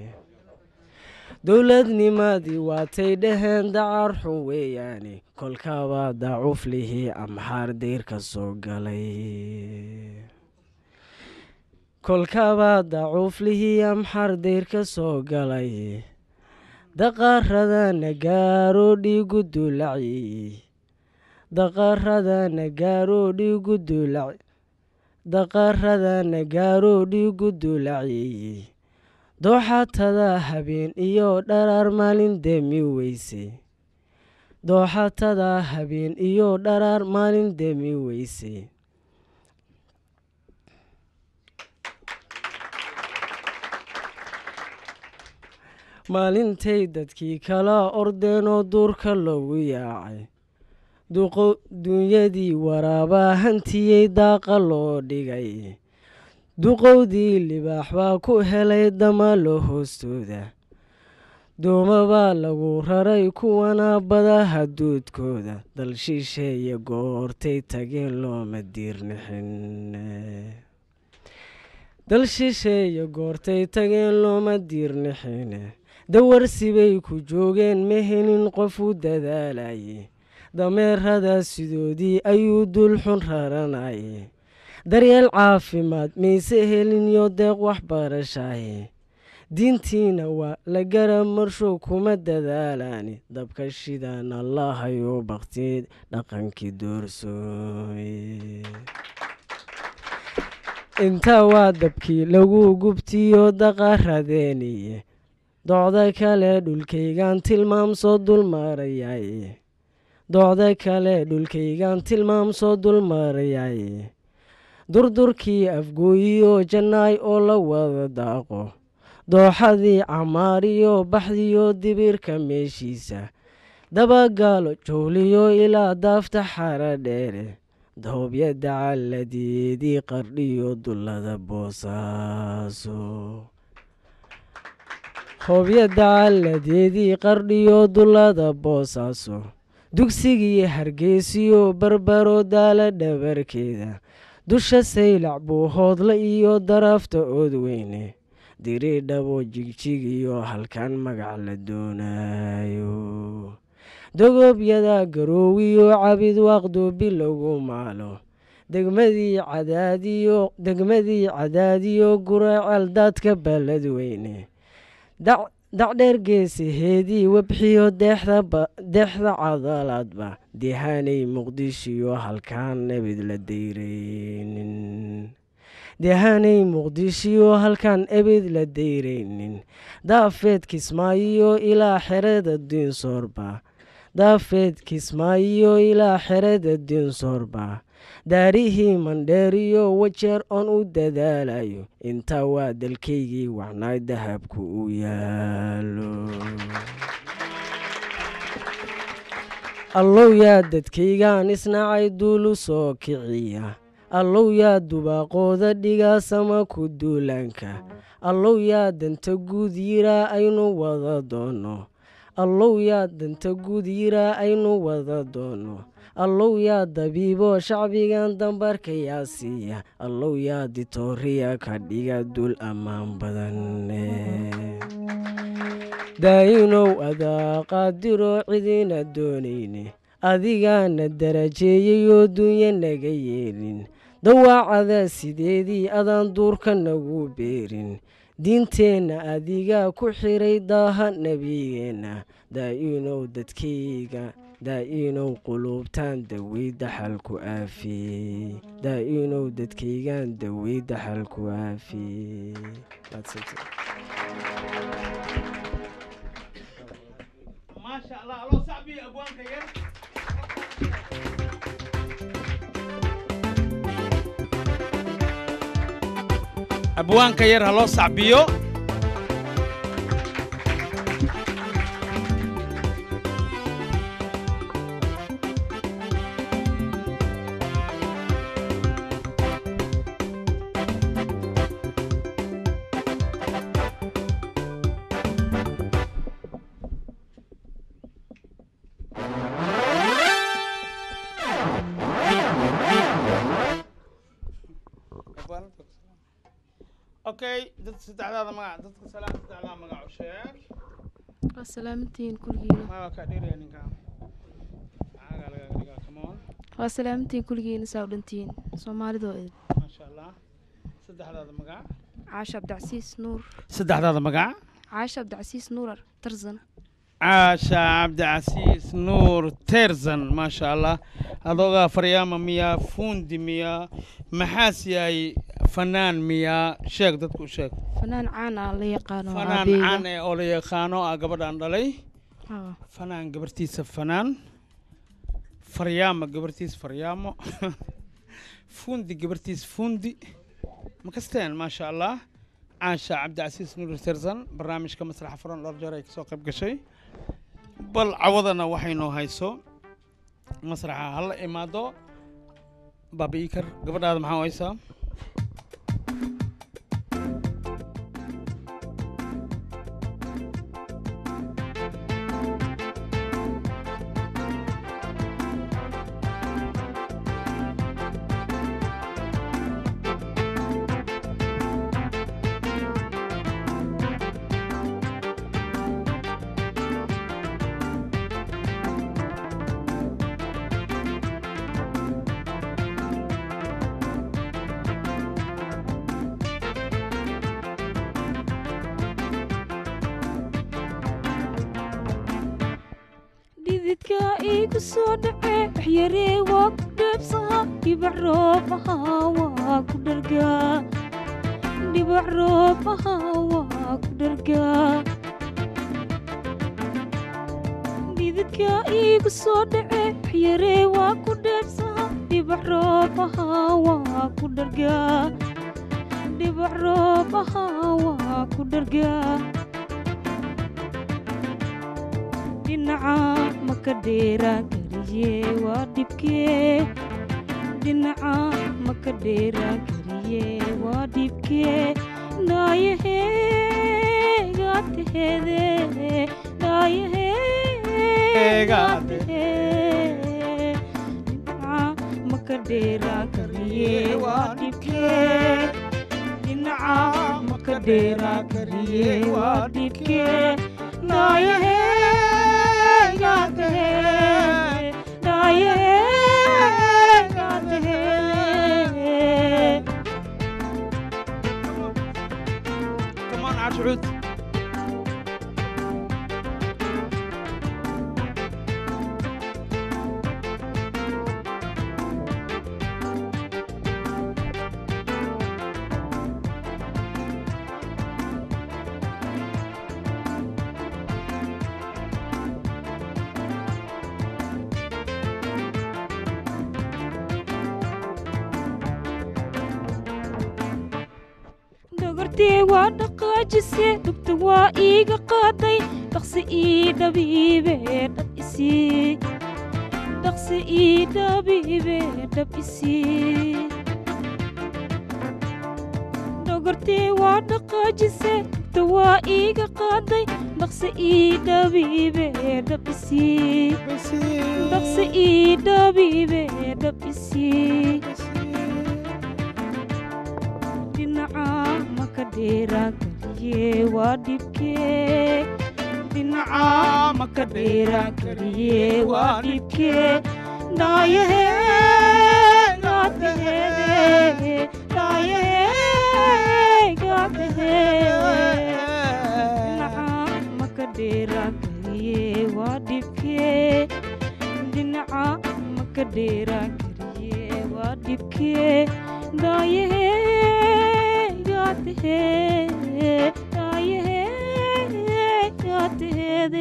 dowladnimadii waatay dhaheen dacar xun weeyaane kolkaabaa dacuflihii amxaar deyr ka soo galay kolkaabaa dacuuflihii amxar deyr ka soo galay daqaradana gaaro dhiigu dulaci daqaradana gaaro dhiigu dulac daqaradana gaaro dhiigu dulaci dooxatada habeen iyo dharaar maalin demi weyse dooxatada habeen iyo dharaar maalin demi weyse maalintay dadkii kala ordeenoo duurka loogu yaacay dunyadii waraabaa hantiyey daaqa loo dhigay duqowdii libaax baa ku helay damalo hoostooda dooma baa lagu raray kuwana badaha duudkooda dal shisheeye goortay tageen looma diirnixin dal shisheeye goortay tageen looma diirnixin dawarsibay ku joogeen ma helin qof u dadaalayay dameerada sidoodii ayuu dulxun raranayay daryeel caafimaad mayse helinyo deeq waxbarashaye diintiina waa la gara marshow kuma dadaalaani dabka shidan allahayo bakti dhaqankii doorsooye intaa waa dabkii lagu gubtiyo daqaradeeniye docda kale dhulkaygaan tilmaamsoo dulmarayaye docda kale dhulkaygaan tilmaamsoo dulmarayaye durdurkii afgooyiyo jannaay oo la wada daaqo dooxadii camaariyo baxdiyo dibirka meeshiisa dabagaalo jowliyo ilaa daafta xara dheere doobyada calladeedii qardhiyo dullada boosaaso hoobyada calladeedii qardhiyo dullada boosaaso dugsigii hargeysiyo barbaro daala dhabarkeeda dusha saylac buuhoodla iyo daraafta oodweyne diridhabo jigjigiyo halkan magac la doonayo dogobyada garoowiyo cabid waaqdu bilowgu maalo degmadii cadaadiyo degmadii cadaadiyo guraceel daadka balladweyne dacdheer geesaheedii webxiyo deexda cadalaadba deehaanay muqdishiyo halkaan nabid la dayraynin deehaanay muqdishiyo halkaan ebid la dayraynin daafeed kismaayiyo ilaa xerada diinsoorba daafeed kismaayiyo ilaa xerada diinsoorba daarihii mandheeriyo wajeer oon u dadaalayo intaa waa dalkaygii wacnaay dahabku u yaalo allow yaa dadkaygaan isnacay duulu soo kiciya allow yaa dubaaqooda dhigaa sama ku duulaanka allow yaa danta guud yiraa aynu wada doono allow yaa danta guud yiraa aynu wada doono allow yaa dabiibo shacbigan dambarka yaa siiya allow yaa ditooriya ka dhiga dul ammaan badan daa'inow adaa qaadiro cidina doonayne adigaana darajeeyayoo dunya naga yeelin dawaacada sideedii adaan duurka nagu beerin diinteenna adigaa ku xiray daaha nebigeenna daa'inow dadkayga daa'inow quluubtaan dawey daxalku aafiyey daa'inow dadkaygaan dawey daxalku aafiyey maasha allah aloo sacbiyo abwaanka yar abwaanka yar ha loo sacbiyo okay dad saddexdaada magac dadka salaam saddexdaa magac u sheeg waa salaamantihiin kulligiina maa kaa dheeraya ninka caagaa laga dhigaa come on waa salaamantihiin kulligiina saa u dhantihiin soomaalidoo idin maasha allah saddexdaada magac caasha abdicasiis nuur saddexdaada magac caasha abdicasiis nuurar tarzan caasha cabdicasiis nuur terzan maasha allah adoogaa faryaama miyaa fuundi miyaa maxaas yahay fanaan miyaa sheeg dadku u sheeg fanaan caan ah la yaqaano fanaan aabeega. caan ee oo la yaqaano ah gabadhaan dhalay Haa. fanaan gabartiisa fanaan faryaama gabartiisa faryaamo fuundi gabartiisa fuundi ma kasteen maasha allah caasha cabdicasiis nuur terzan barnaamijka masraxa furan dhowr jeer ay kasoo qayb gashay bal cawadana waxaynoo hayso masraxa hala imaado baaba iikar gabadhaada maxaa u haysaa dhididka igu soo dhace waxyaree waa ku dheebsaha dhibac roobaha waa ku dhargaa dhibac roobaha waa ku dhargaa dhididka igu soo dhace waxyaree waa ku dheebsaha dhibac roobaha waa ku dhargaa dhibac roob ahaa waa ku dhargaa dhinaca maka dheeraan kariye waa dhibkee dhinaca maka dheeraan kariye waa dhibkee dhaayaheegaa teheede dhaayaheegaa tehee dhinaca maka dheeraan kariye waa dhibkee dhinaca maka dheeraan kariye waa dhibkee dhaayaheegaa tehee dhaayaheegaa tehee كمان عشعود dhogortee waa dhaqaajise dhugta waa iiga qaaday dhaqsi ii dhabiibe dhab isii dhaqsi ii dhabiibe dhab isii dhogortee waa dhaqaajise dhugta waa iiga qaaday dhaqsi ii dhabiibe dhab isii dhaqsi ii dhabiibe dhab isii dhinaca maka dheeraan kariye waa dhibkee dhinaca maka dheeraan kariye waa dhibkee dhaayaheegaa teheede dhaayaheegaa teheede dhinaca maka dheeraan kariye waa dhibkee dhinaca maka dheeraan kariye waa dhibkee dhaayaheegaa tehee dhaayaheegaa teheede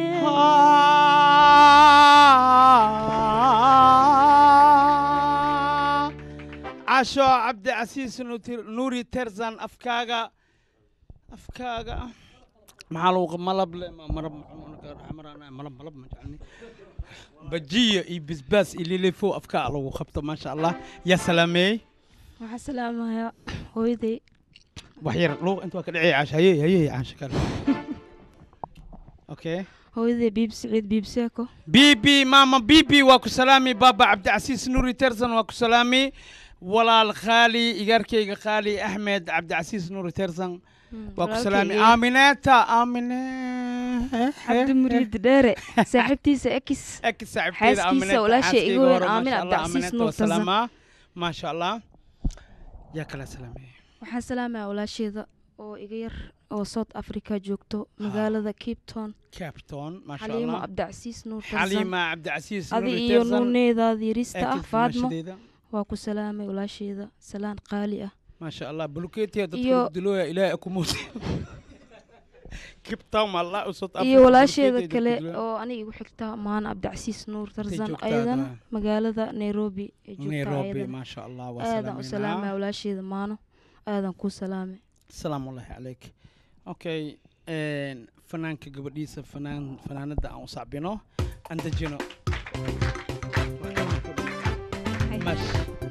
casho cabdicasiis nuti- nuuri terzan afkaaga afkaaga maxaa lagu malab le ma- marab marab malab ma jecelni bajiya iyo bisbaas iyo lilifo afkaa lagu qabto maasha allah yaa salaameeyey waxaa salaamayaa hooyaday wax yar luuq inta waa ka dhacay casho hayey hayey casho kale okay hooyaday biib siciid biib seeko bibi mama bibi waa ku salaami baba cabdicasiis nuuri terzan waa ku salaami walaal khaali igaarkayga khaali axmed cabdicasiis nuuri terzan waa ku salaami walaalkayga. aamineta aamine cabdi muriid dheere saaxiibtiisa ekis Ek saaxiibteeda xaaskiisa Aaminata, walaashay xaaskayga iga weyn hore, aamin maasha Allah, cabdicasiis Aaminata nuur waa tarzan salaamaa maasha allah yaa kala salaamay waxaan salaamayaa walaasheeda oo iga yar oo south africa joogto magaalada cape town capton maasha xaliimo allah cabdicasiis nuur tarzan xaliima cabdicasiis adi nuuri iyo terzan nuuneedaada yarista ah Ekis faadmo maashadeeda. waa ku salaamay walaasheeda salaan qaali ah maasha allah buluketiya dadka Iyo- dilooya ilaahay akumuut capton allah usod iyo walaasheeda kale oo aniga igu xigta maana cabdicasiis nuur tarzan joogtaa ayadana hadda. magaalada nairobi ee joogta nairobi ayadana maasha allah waa aadan u salaameynaa. salaamaya walaasheeda maano aadan ku salaamay salaamu ullaahi calayk okay een, fanaanka gabadhiisa fanaan fanaanada aan u sacbino aan dejino Mash.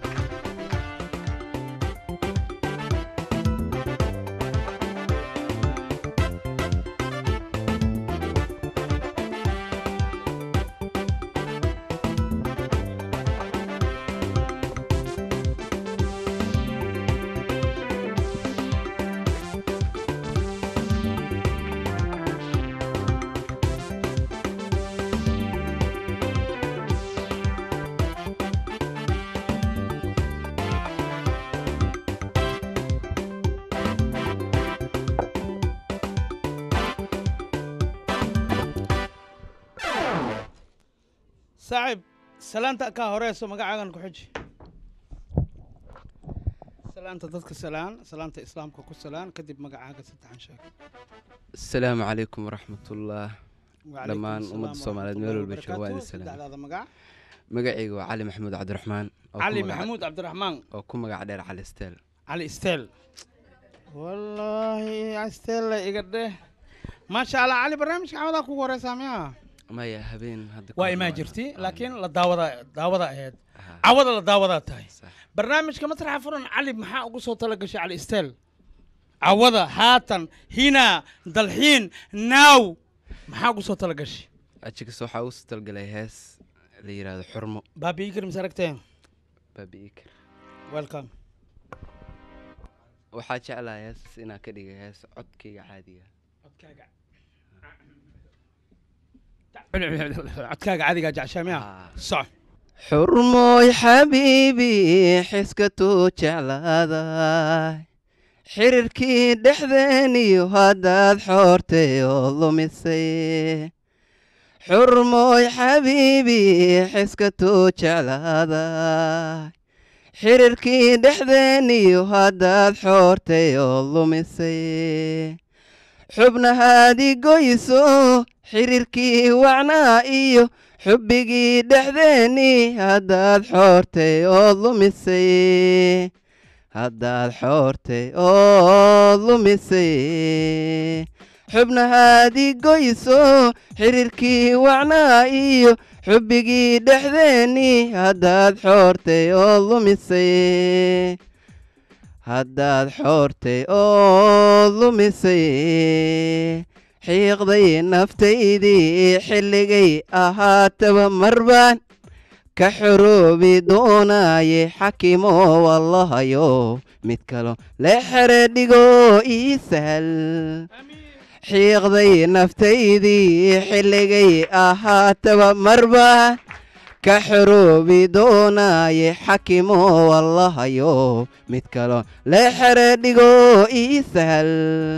saaxiib salaanta kaa horeyso magacaagan ku xiji salaanta dadka salaan salaanta islaamka ku salaan kadib magacaaga saddexan sheeg asalaamu calaykum waraxmatullah Wacalaikum dhammaan asalaam ummadda soomaaliyeed meel walba waraxmatullahi jooga waa idin wabarakaatuh. salaam saddexdaada magac magacayga waa cali maxamuud cabdiraxmaan oo ku cali magac- maxamuud cabdiraxmaan oo ku magac dheer cali steel cali stel wallaahi astella iga dheh maasha allah cali barnaamijka caawadaa kugu horeysaa miyaa maya habeen hadda waa imaa jirti laakiin la daawada daawada ahayd cawada la daawadaa tahay barnaamijka masraxa furan cali maxaa ugu soo tala gashay cali stel cawada haatan hina dalxiin naaw maxaa ugu soo tala gashay ajigas waxaa ugu soo talgalay hees la yidhaahdo xurmo baabi ikar mis aragteen baabi ikar welcome waxaa jeclahay hees inaan ka dhigay hees codkayga caadiga codkaaga caadigaa jeceshaa miya soco xurmooy xabiibi xiskatuu jeclaaday xiriirkii dhexdeeniyo haddaad xoortay oo lumisay xurmooy xabiibi xiskatuu jeclaaday xiriirkii dhexdeeniyo haddaad xoortay oo lumisay xubnahaadi goyso xiriirkii wacnaa iyo xubbigii dhexdeeni haddaad xoortay oo lumisay haddaad xoortay oo lumisay xubnahaadi goyso xiriirkii wacnaa iyo xubbigii dhexdeeni haddaad xoortay oo lumisay haddaad xoortay oo lumisay xiiqday naftaydii xilligay ahaataba marbaan ka xoroobi doonaaye xakimo wallahayo mid kalo le xere dhigo ii sahal xiiqday naftaydii xilligay ahaataba marbaan ka xoroobi doonaaye xakimo wallahayo mid kalo le xere dhigo ii sahal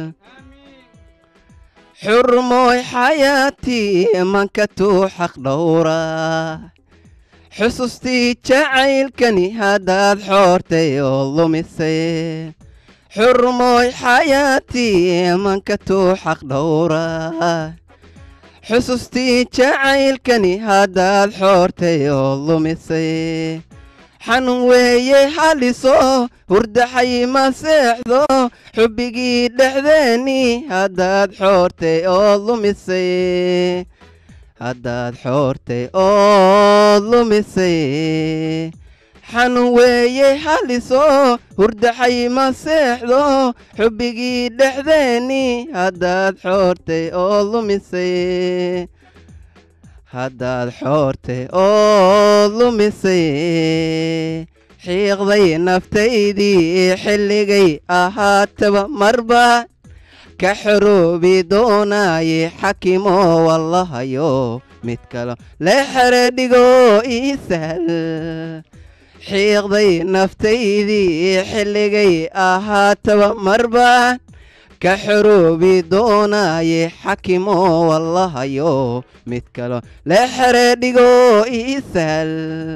xurmooy xayaatii mankatuu xaq dhowra xusuustii jacaylkani haddaad xoortay oo lumisay xurmooy xayaatii mankatuu xaq dhowra xusuustii jacaylkani haddaad xoortay oo lumisay xanuun weeye haliso hurdaxay ma seexdo xubbigii dhexdeeni haddaad xoortay oo lumisay haddaad xoortay oo lumisay xanuun weeye haliso hurdaxay ma seexdo xubbigii dhexdeeni haddaad xoortay oo lumisay haddaad xoortay oo lumisay xiiqday naftaydii xilligay ahaataba marba ka xoroobi doonaaye xakimo wallahayo mid kalo le xere dhigo ii sahal xiiqday naftaydii xilligay ahaataba marba ka xoroobi doonaaye xakimo wallahayo mid kalo le xere dhigo ii sahal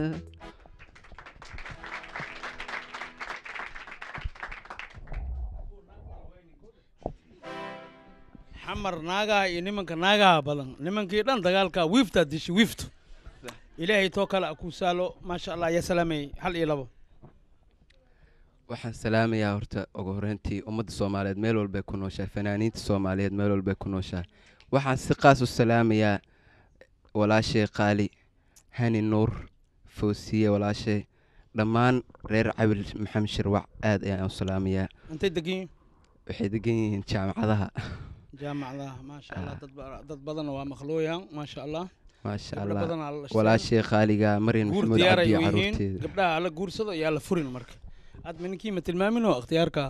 xamar naagaha iyo nimanka naagaha badan nimankii dhan dagaalka wiiftaa dishay wiiftu ilaahay too kale a ku saalo maasha allah ya salaamay hal iyo labo waxaan salaamayaa horta ugu horreyntii ummadda soomaaliyeed meel walbay ku nooshahay fanaaniinta soomaaliyeed meel walbay ku nooshahay waxaan si qaas u salaamayaa walaashay qaali hani nuur foosiye walaashay dhammaan reer cabil maxamed shirwac aad ayaan u salaamayaa intay degan yihiin waxay degan yihiin jaamacadaha jaamacadaha maasha allah dad ba- dad badanna waa maqlooyaan maasha allah maasha gabdho allah badanaa la dhashteen. walaashay qaaliga maryan guur maxamuud diyaar cabdi ay iyo yihiin caruurteeda gabdhaha alla guursado iyo alla furin marka aad mininkii ma tilmaamin oo ikhtiyaarka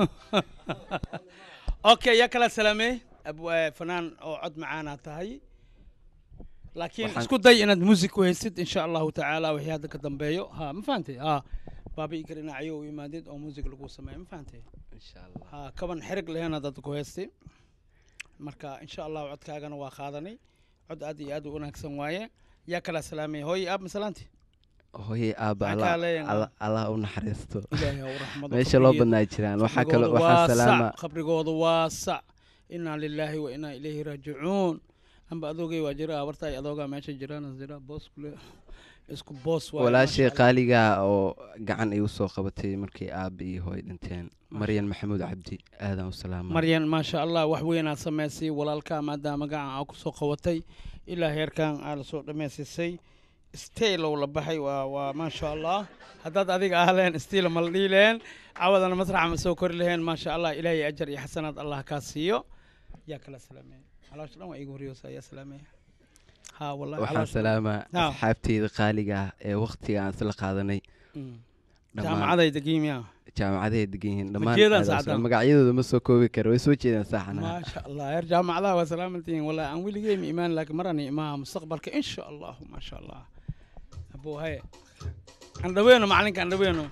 okay yaa kala salaamee Ab- eh, fanaan oo cod macaana tahay laakiin Waxaan- isku day inaad music ku haysid insha allahu tacaala wixii hadda ka dambeeyo ha ma fahantay ha baabi ikar dhinacyo u imaadid oo music lagu sameeyo ma fahantay ha kaban xerig lehena dad ku haystay marka insha allahu codkaagana waa qaadanay cod aad iyo aad u wanaagsan waaye yaa kala salaamay hooy aab masalaanti hooye aabba Maxaa Allah- kaa leeyahay? Allah- allah u naxariisto Ilaahay ha u raxmado meesha loo qabrigeeda. badnaa jiraan waxaa kale Qabrigooda waxaa waa salaama sac, qabrigooda waa sac inaa lilaahi wa inaa ilayhi raajicuun amba adoogay waa jira abartaay adoogaa meesha jiraan jira boos kule isku boos waaye, walaashay maasha Allah. qaaligaa oo gacan igu soo qabatay markii aabba iyo hooy dhinteen maryan maxamuud cabdi aadaan u salaama maryan maasha allah wax weynaad samaysay walaalkaa maadaama gacan aa ku soo qabatay ilaa heerkan aa la soo dhammaystisay staylow la baxay waa waa maasha allah haddaad adiga ahleen staylo ma la dhihi laheen cawadana masraxa ma soo kori laheen maasha allah ilaahay ajar iyo xasanaad allah kaa siiyo yaa kala salaameeya caloosha dhan waa igu horeysa yaa salaameeya ha wallahi waxaan caloosha dhan. salaamaa Ha. asxaabteyda qaaliga ah ee wakhtiga aan isla qaadanay Mm. dhammaan jaamacadayda giimiya jaamacaday degan yihiin dhammaan jeedaan aad u saacadaan? salaam- magacyadooda ma soo koobi karo way soo jeedaan saaxanaha maasha allah heer jaamacadaha waa salaamantihiin wallahi aan weligey ma imaan laakiin marani imaha mustaqbalka insha allahu maasha allah abuu haye aan dhaweeno macalinka aan dhaweeno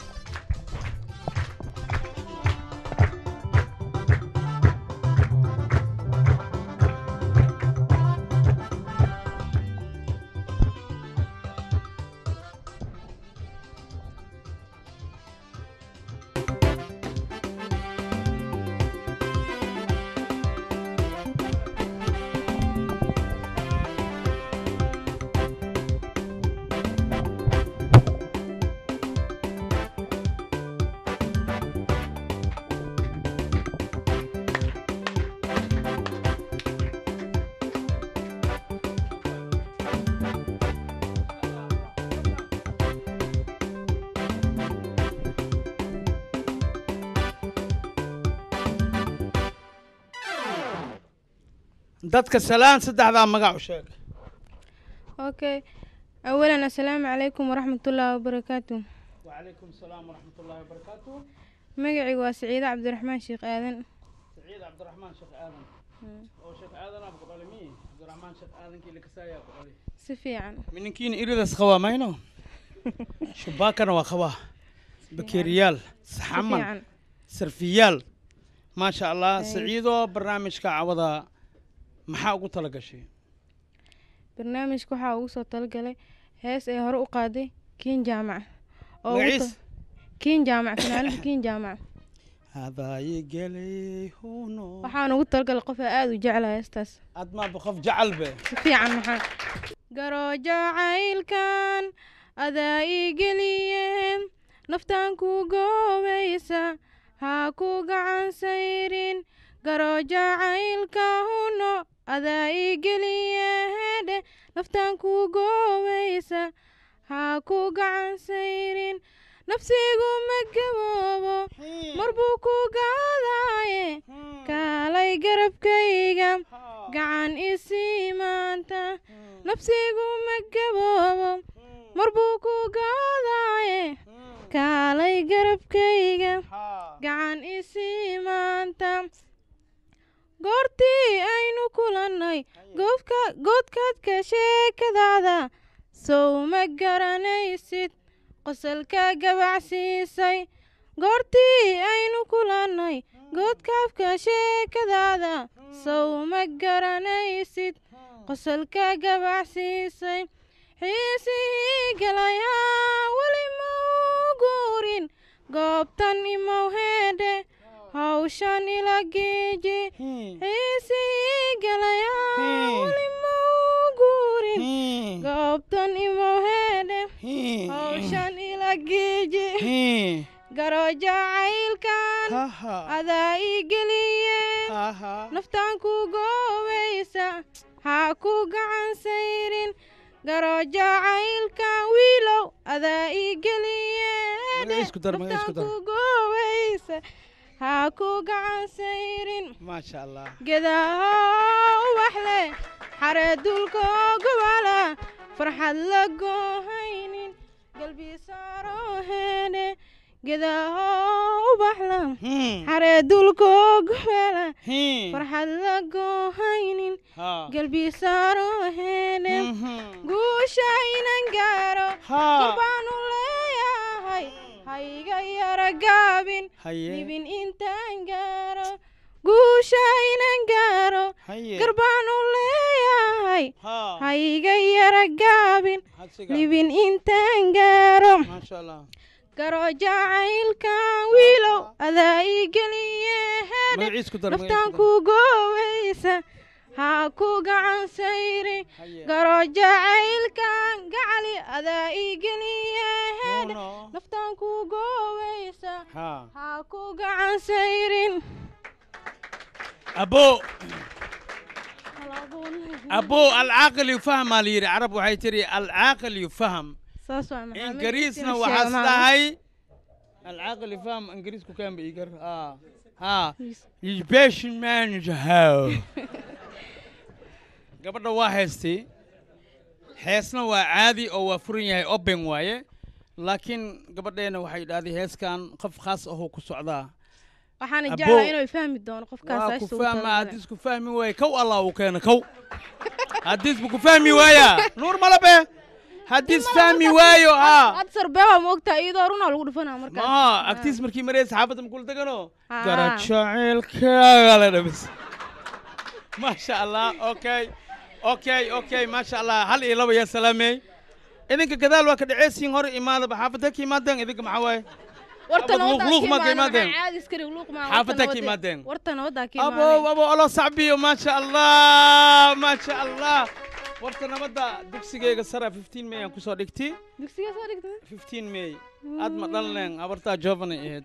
dadka salaan saddexdaa magac u sheeg اوكي اولا السلام عليكم ورحمة الله وبركاته وعليكم السلام ورحمة الله وبركاته مقعي وسعيدة عبد الرحمن شيخ آذن سعيد عبد الرحمن شيخ آدم oo sheekh aadan aad ku dhalay miyi cabdiraxmaan sheekh aadankii la kasaayaa ku dhalay سفيعا mininkiin iridas qabaa mayno shubaakana waa qabaa bakeeriyaal saxaman سفيعا sarfiyaal maasha allah Thank- saciidoo barnaamijka cawada maxaa ugu tala gashay barnaamijka waxaa ugu soo talagalay hees ay hore u qaaday kiin jaamac oo ugu magaciis ta- kiin jaamac fanaanada kiin jaamac hadaayi gelay huno waxaan ugu talagalay qof aan aada u jeclahay heestaas aad maaba qof jecel be si fiican maxaa garoo jacaylkan adaa ii geliyeen naftaan ku goobaysa ha ku gacan sayrin garoo jacaylka huno adaa ii geliyehedhe naftaan ku goobaysa ha ku gacan sayrin nafsigu ma gaboobo mar buu ku gaadaaye kaalay garabkayga gacan isii maanta nafsigu ma gaboobo mar buu ku gaadaaye kaalay garabkayga gacan isii maanta goortii aynu kulannay goobka goodkaadka sheekadaada sow ma garanaysid qosolka gabacsiisay goortii aynu kulannay goodkaafka sheekadaada sow ma garanaysid qosolka gabacsiisay xiisihii galayaa weli mau guurin goobtan imow heedhe hawshan ila geeji xiisihii galayaa weli mau guurin goobtan imow heedhe hawshan ila geeji garo jacaylkan adaa ii geliye naftaan ku goobaysa ha ku gacan sayrin garo jacaylkan wiilow adaa ii geliye Magaciis ku dar, magaciis ku dar. naftaan ku goobaysa ha ku gacan sayrin maasha allah gedaha ubaxle xaree dulka gobala farxad la goohaynin galbi saaro heene gedaha ubaxla xaree dulka gobala farxad la goohaynin galbi saaro heene guusha inan gaaro galbaanu leeyahay hayga yara gaabin Haye. dhibin intaan gaaro guusha inan gaaro Haye. garbaanu leeyahay hayga yara gaabin Hadsiga. dhibin intaan gaaro maasha allah garo jacaylkan wiilow adaa ii geliye Magaciis ku dar, magaciis naftaan ku ku goobaysa ha ku gacan sayrin garo jacaylkan gacali adaa igeliye hedhe naftaan ku gooweysa ha ku gacan sayrin abo abo alcaaqil yufahmaa la yidhi carab waxay tiri alcaaqil yufaham saas waa maxamed ingiriisna Inuu waxaas sheego maaha. dhahay alcaaqil yufaham ingiriisku kaanba igar ah ha patient manager how gabadha waa heestay heesna waa caadi oo waa furan yahay open waaye laakiin gabadheena waxay dhahday heeskan qof khaas ahoo ku socdaa waxaana Abo. jeclaa inuu fahmi doono qofkaas waa ku ashta uu fahma tababaray. haddiis ku fahmi waaye kow allah uu keena kow haddiis bu ku fahmi waayaa nuur malabe haddiis fahmi waayo haa had sarbeeba ma ogtaa iyadoo runaa lagu dhufanaa markaas maa agtiis markii maraysa saxaafadda makula degano Ah. garajaceelkaaga la dhabis maasha allah okay okay okay maasha allah hal iyo laba yaa salaamey idinka gadaal waa ka dhaceysiin hore imaadaba xaafadda ka imaadeen idinka maxaa waaye warta Abad luuq- luuq ma ka nabaddaa imaadeen? caadi iskari luuq maa Xaafaddaa ka imaadeen? warta nabaddaa ka abo imaadeen abo olo sacbiyo maasha allah maasha allah warta nabadda dugsigeyga sara 15 may aan kusoo dhigtay dugsiga soo dhigtay 15 may aad ma dhalneen abartaa jovana ahayd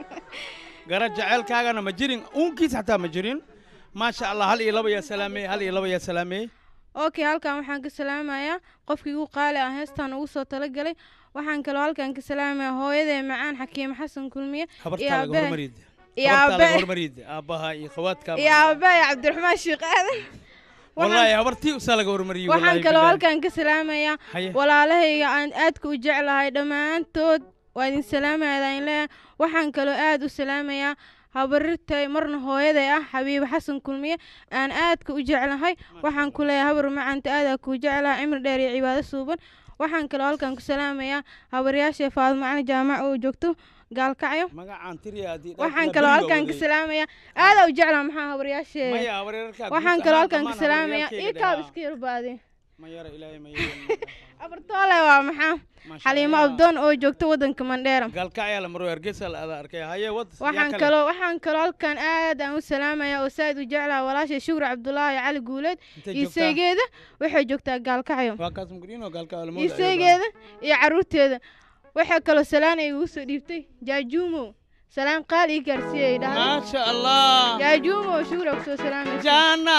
gara jaceylkaagana ma jirin uunkiis xataa ma jirin maasha allah hal iyo laba yaa salaamey hal iyo laba yaa salaamey okay halkan waxaan ka salaamayaa qofkii ugu qaali ah heestan ugu soo talagalay waxaan kaloo halkan ka salaamayaa hooyadee macaan xakiim xasan kulmiye iyo habartaa laga aabahe- hormariid iyo habartaa laga aabahe- hormariid aabbaha iyo khawaadka iyo aabahay cabdiraxmaan sheekh aadan wallaahi habartii usaa laga hormariyey waxaan wallaahi kaloo bilaahi. halkan ka salaamayaa Haye. walaalahayga aan aadka u jeclahay dhammaantood waa idin salaamaya in leeyahay waxaan kaloo aad u salaamayaa habarirtay marna hooyaday ah xabiibo xasan kulmiye aan aadka u jeclahay waxaan ku leeyahay habar macanta aadaa kuu jeclahay cimri dheer iyo cibaado suuban waxaan kaloo halkan ku salaamayaa habaryaasha faadimo cali jaamac oo joogto gaalkacyo magacaan tiriya haddii waxaan dhaafina kaloo beriga halkan ka waday. salaamayaa aadaa u jeclaa maxaa habaryaashe Maya, habaryarkaa waxaan guud kaloo ahaan halkan ka dhammaan salaamayaa habaryaalkayga ikaab dhehaa. iska yarbaade ma yara ilaahay ma yeelin abartoole waa maxaa xaliimo abdoon oo joogto waddanka mandheera gaalkacyaa la maro hargeysa la ada arkay haye wad yaa waxaan kale. kaloo waxaan kaloo halkan aad aan u salaamayaa oo saaid u jeclaha walaashay shukri cabdulaahi cali guuleed Intay iyo joogtaa? seegeeda waxay joogtaa gaalkacyo waa kaas mugriino gaalkacyaa la iyo moodaa seegeeda iyo caruurteeda waxaa kaloo salaan ay igu soo dhiibtay jaajuumo salaan qaali ii gaarsiiyay dhahday maasha allah jaajuumo shukri aa kusoo salaamaysa jana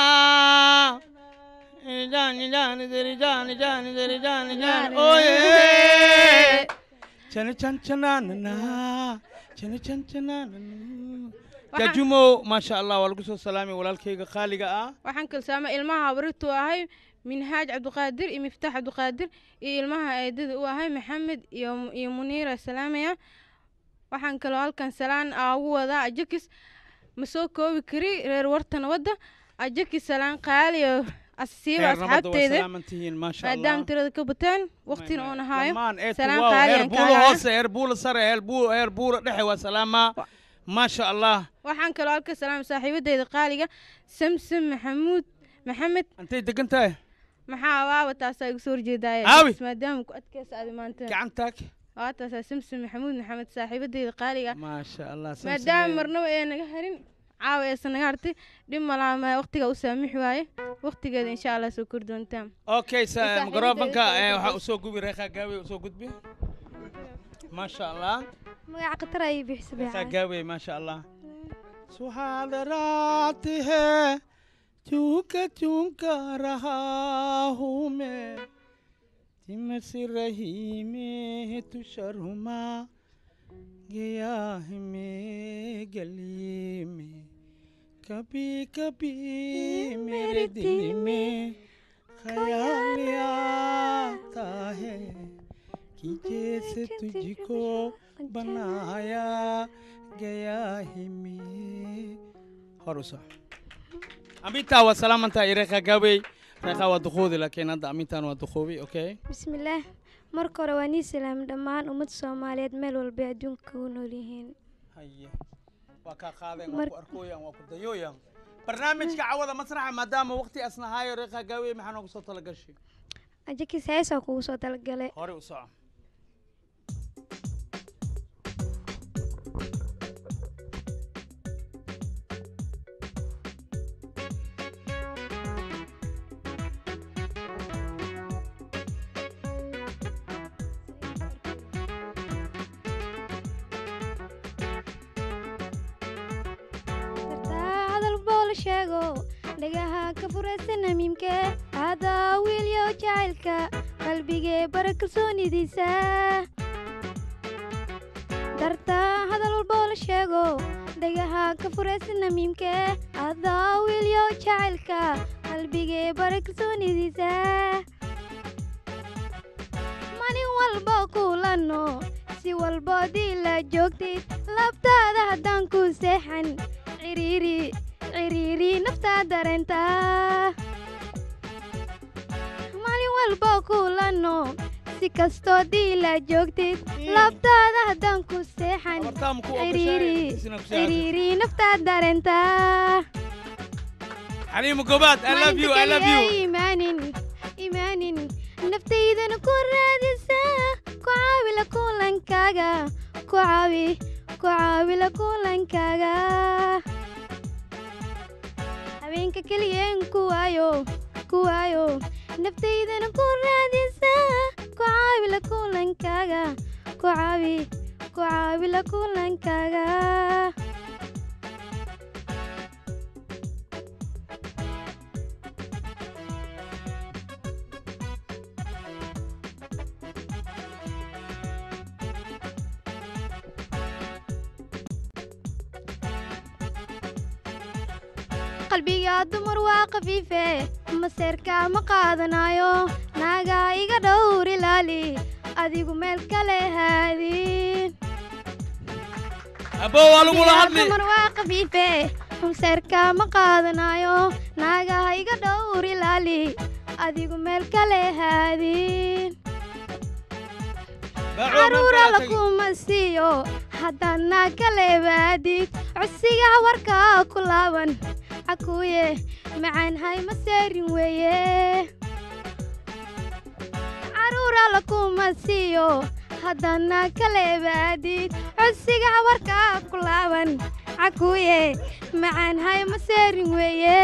jani jani deri jani jani deri jani jani oye jani chan chananana jani chan chananana jajumo maasha allah waa lagu soo salaamay walaalkayga qaaliga ah waxaan kaloo salaamay ilmaha habritu ahay minhaaj cabdiqaadir iyo miftaax cabdiqaadir iyo ilmaha eedada u ahay maxamed iyo iyo muniira salaamaya waxaan kaloo halkan salaan aa ugu wadaa ajakis ma soo koobi kari reer warta nabadda ajakis salaan qaali oo asiiba Reer nabadda waa asxaabteeda salaaman tihiin maasha allah maadaama tirada ka bataan waqtina oon ahaayo dhammaan eedku salaan waaw qaali heer aan buula kaaga hoose heer buula sare heer buu- heer buula dhexe waa salaamaa maasha allah waxaan kaloo halka salaamay saaxiibadeyda qaaliga samsam maxamuud maxamed intay degan tahay maxaa waaba taasaa igu soo horjeedaaye Aawi. bas maadaama ku adkeysa adi maanta gacantaag waa taasaa samsam maxamuud maxamed saaxiibadeyda qaaliga maasha allah maadaama marnaba ee naga harin caawa eesa naga hartay dhib malaama waqtiga u saamixi waaye waqtigeeda insha allah soo kori doontaan okay sa saaxiibadeyda microfonka soo eh, gudbi. waxaa usoo gubi reekhaa gaawe usoo gudbi maasha allah magaca khatar ayay bixisa reekhaa gaawe maasha allah सुहाल है चूक चूक रहा हूँ मैं तिमस रही में तू शर्मा गया है मैं गली में कभी कभी मेरे दिल में ख्याल आता है कि जैसे तुझको बनाया गया है मैं hor u soco amintaa waa salaamantaa iyo reekhaa gaawey reekhaa waa duqoodi laakiin hadda amintaan waa duqoobi okay bismillaah marka hore waa nii salaam dhammaan ummadda soomaaliyeed meel walba adduunka ku nool yihiin haye waa kaa qaadeen waa ku arkooyaan waa ku dayooyaan barnaamijka cawada masraxa maadaama waqti asnahaayo reekhaa gaawey maxaa noogu soo talagashay ajakis heesaa kugu soo talagalay hore u soco dhagaha ka furaysa namiimke adaa wiilyo jacaylka qalbigee bara kalsoonidiisa darta hadal walboo la sheego dhagaha ka furaysa namiimke adaa wiilyo jacaylka qalbigee bara kalsoonidiisa malin walbo kulanno si walboodii la joogtid labtaada haddaan ku seexan ciriiri ciriiri naftaa dareenta malin walbo kulanno si kastoo dii la joogtid labtaada haddaan ku seexan ciriiri ciriiri naftaa dareenta xaliimo gobaad i love you i love you imaanin imaanin naftaydana ku raadisa ku caawila kulankaaga ku caawi ku caawila kulankaaga habeenka keliyeen ku waayo ku waayo naftaydana ku raadisa ku caawila kulankaaga ku caawi ku caawila kulankaaga qalbiga dumar waa khafiife maseerka ma qaadanayo naagaa iga dhowr ilaali adigu meel kale haadin abo waa lagula hadli dumar waa khafiife maseerka ma qaadanayo naagaha iga dhowr ilaali adigu meel kale haadin caruura lakuma siiyo haddana kale baadid codsiga warka ku laaban cakuye macaan hay ma seerin weeye caruura lakuma siiyo haddana kale baadid codsiga warka ku laaban cakuye macaan hay ma seerin weeye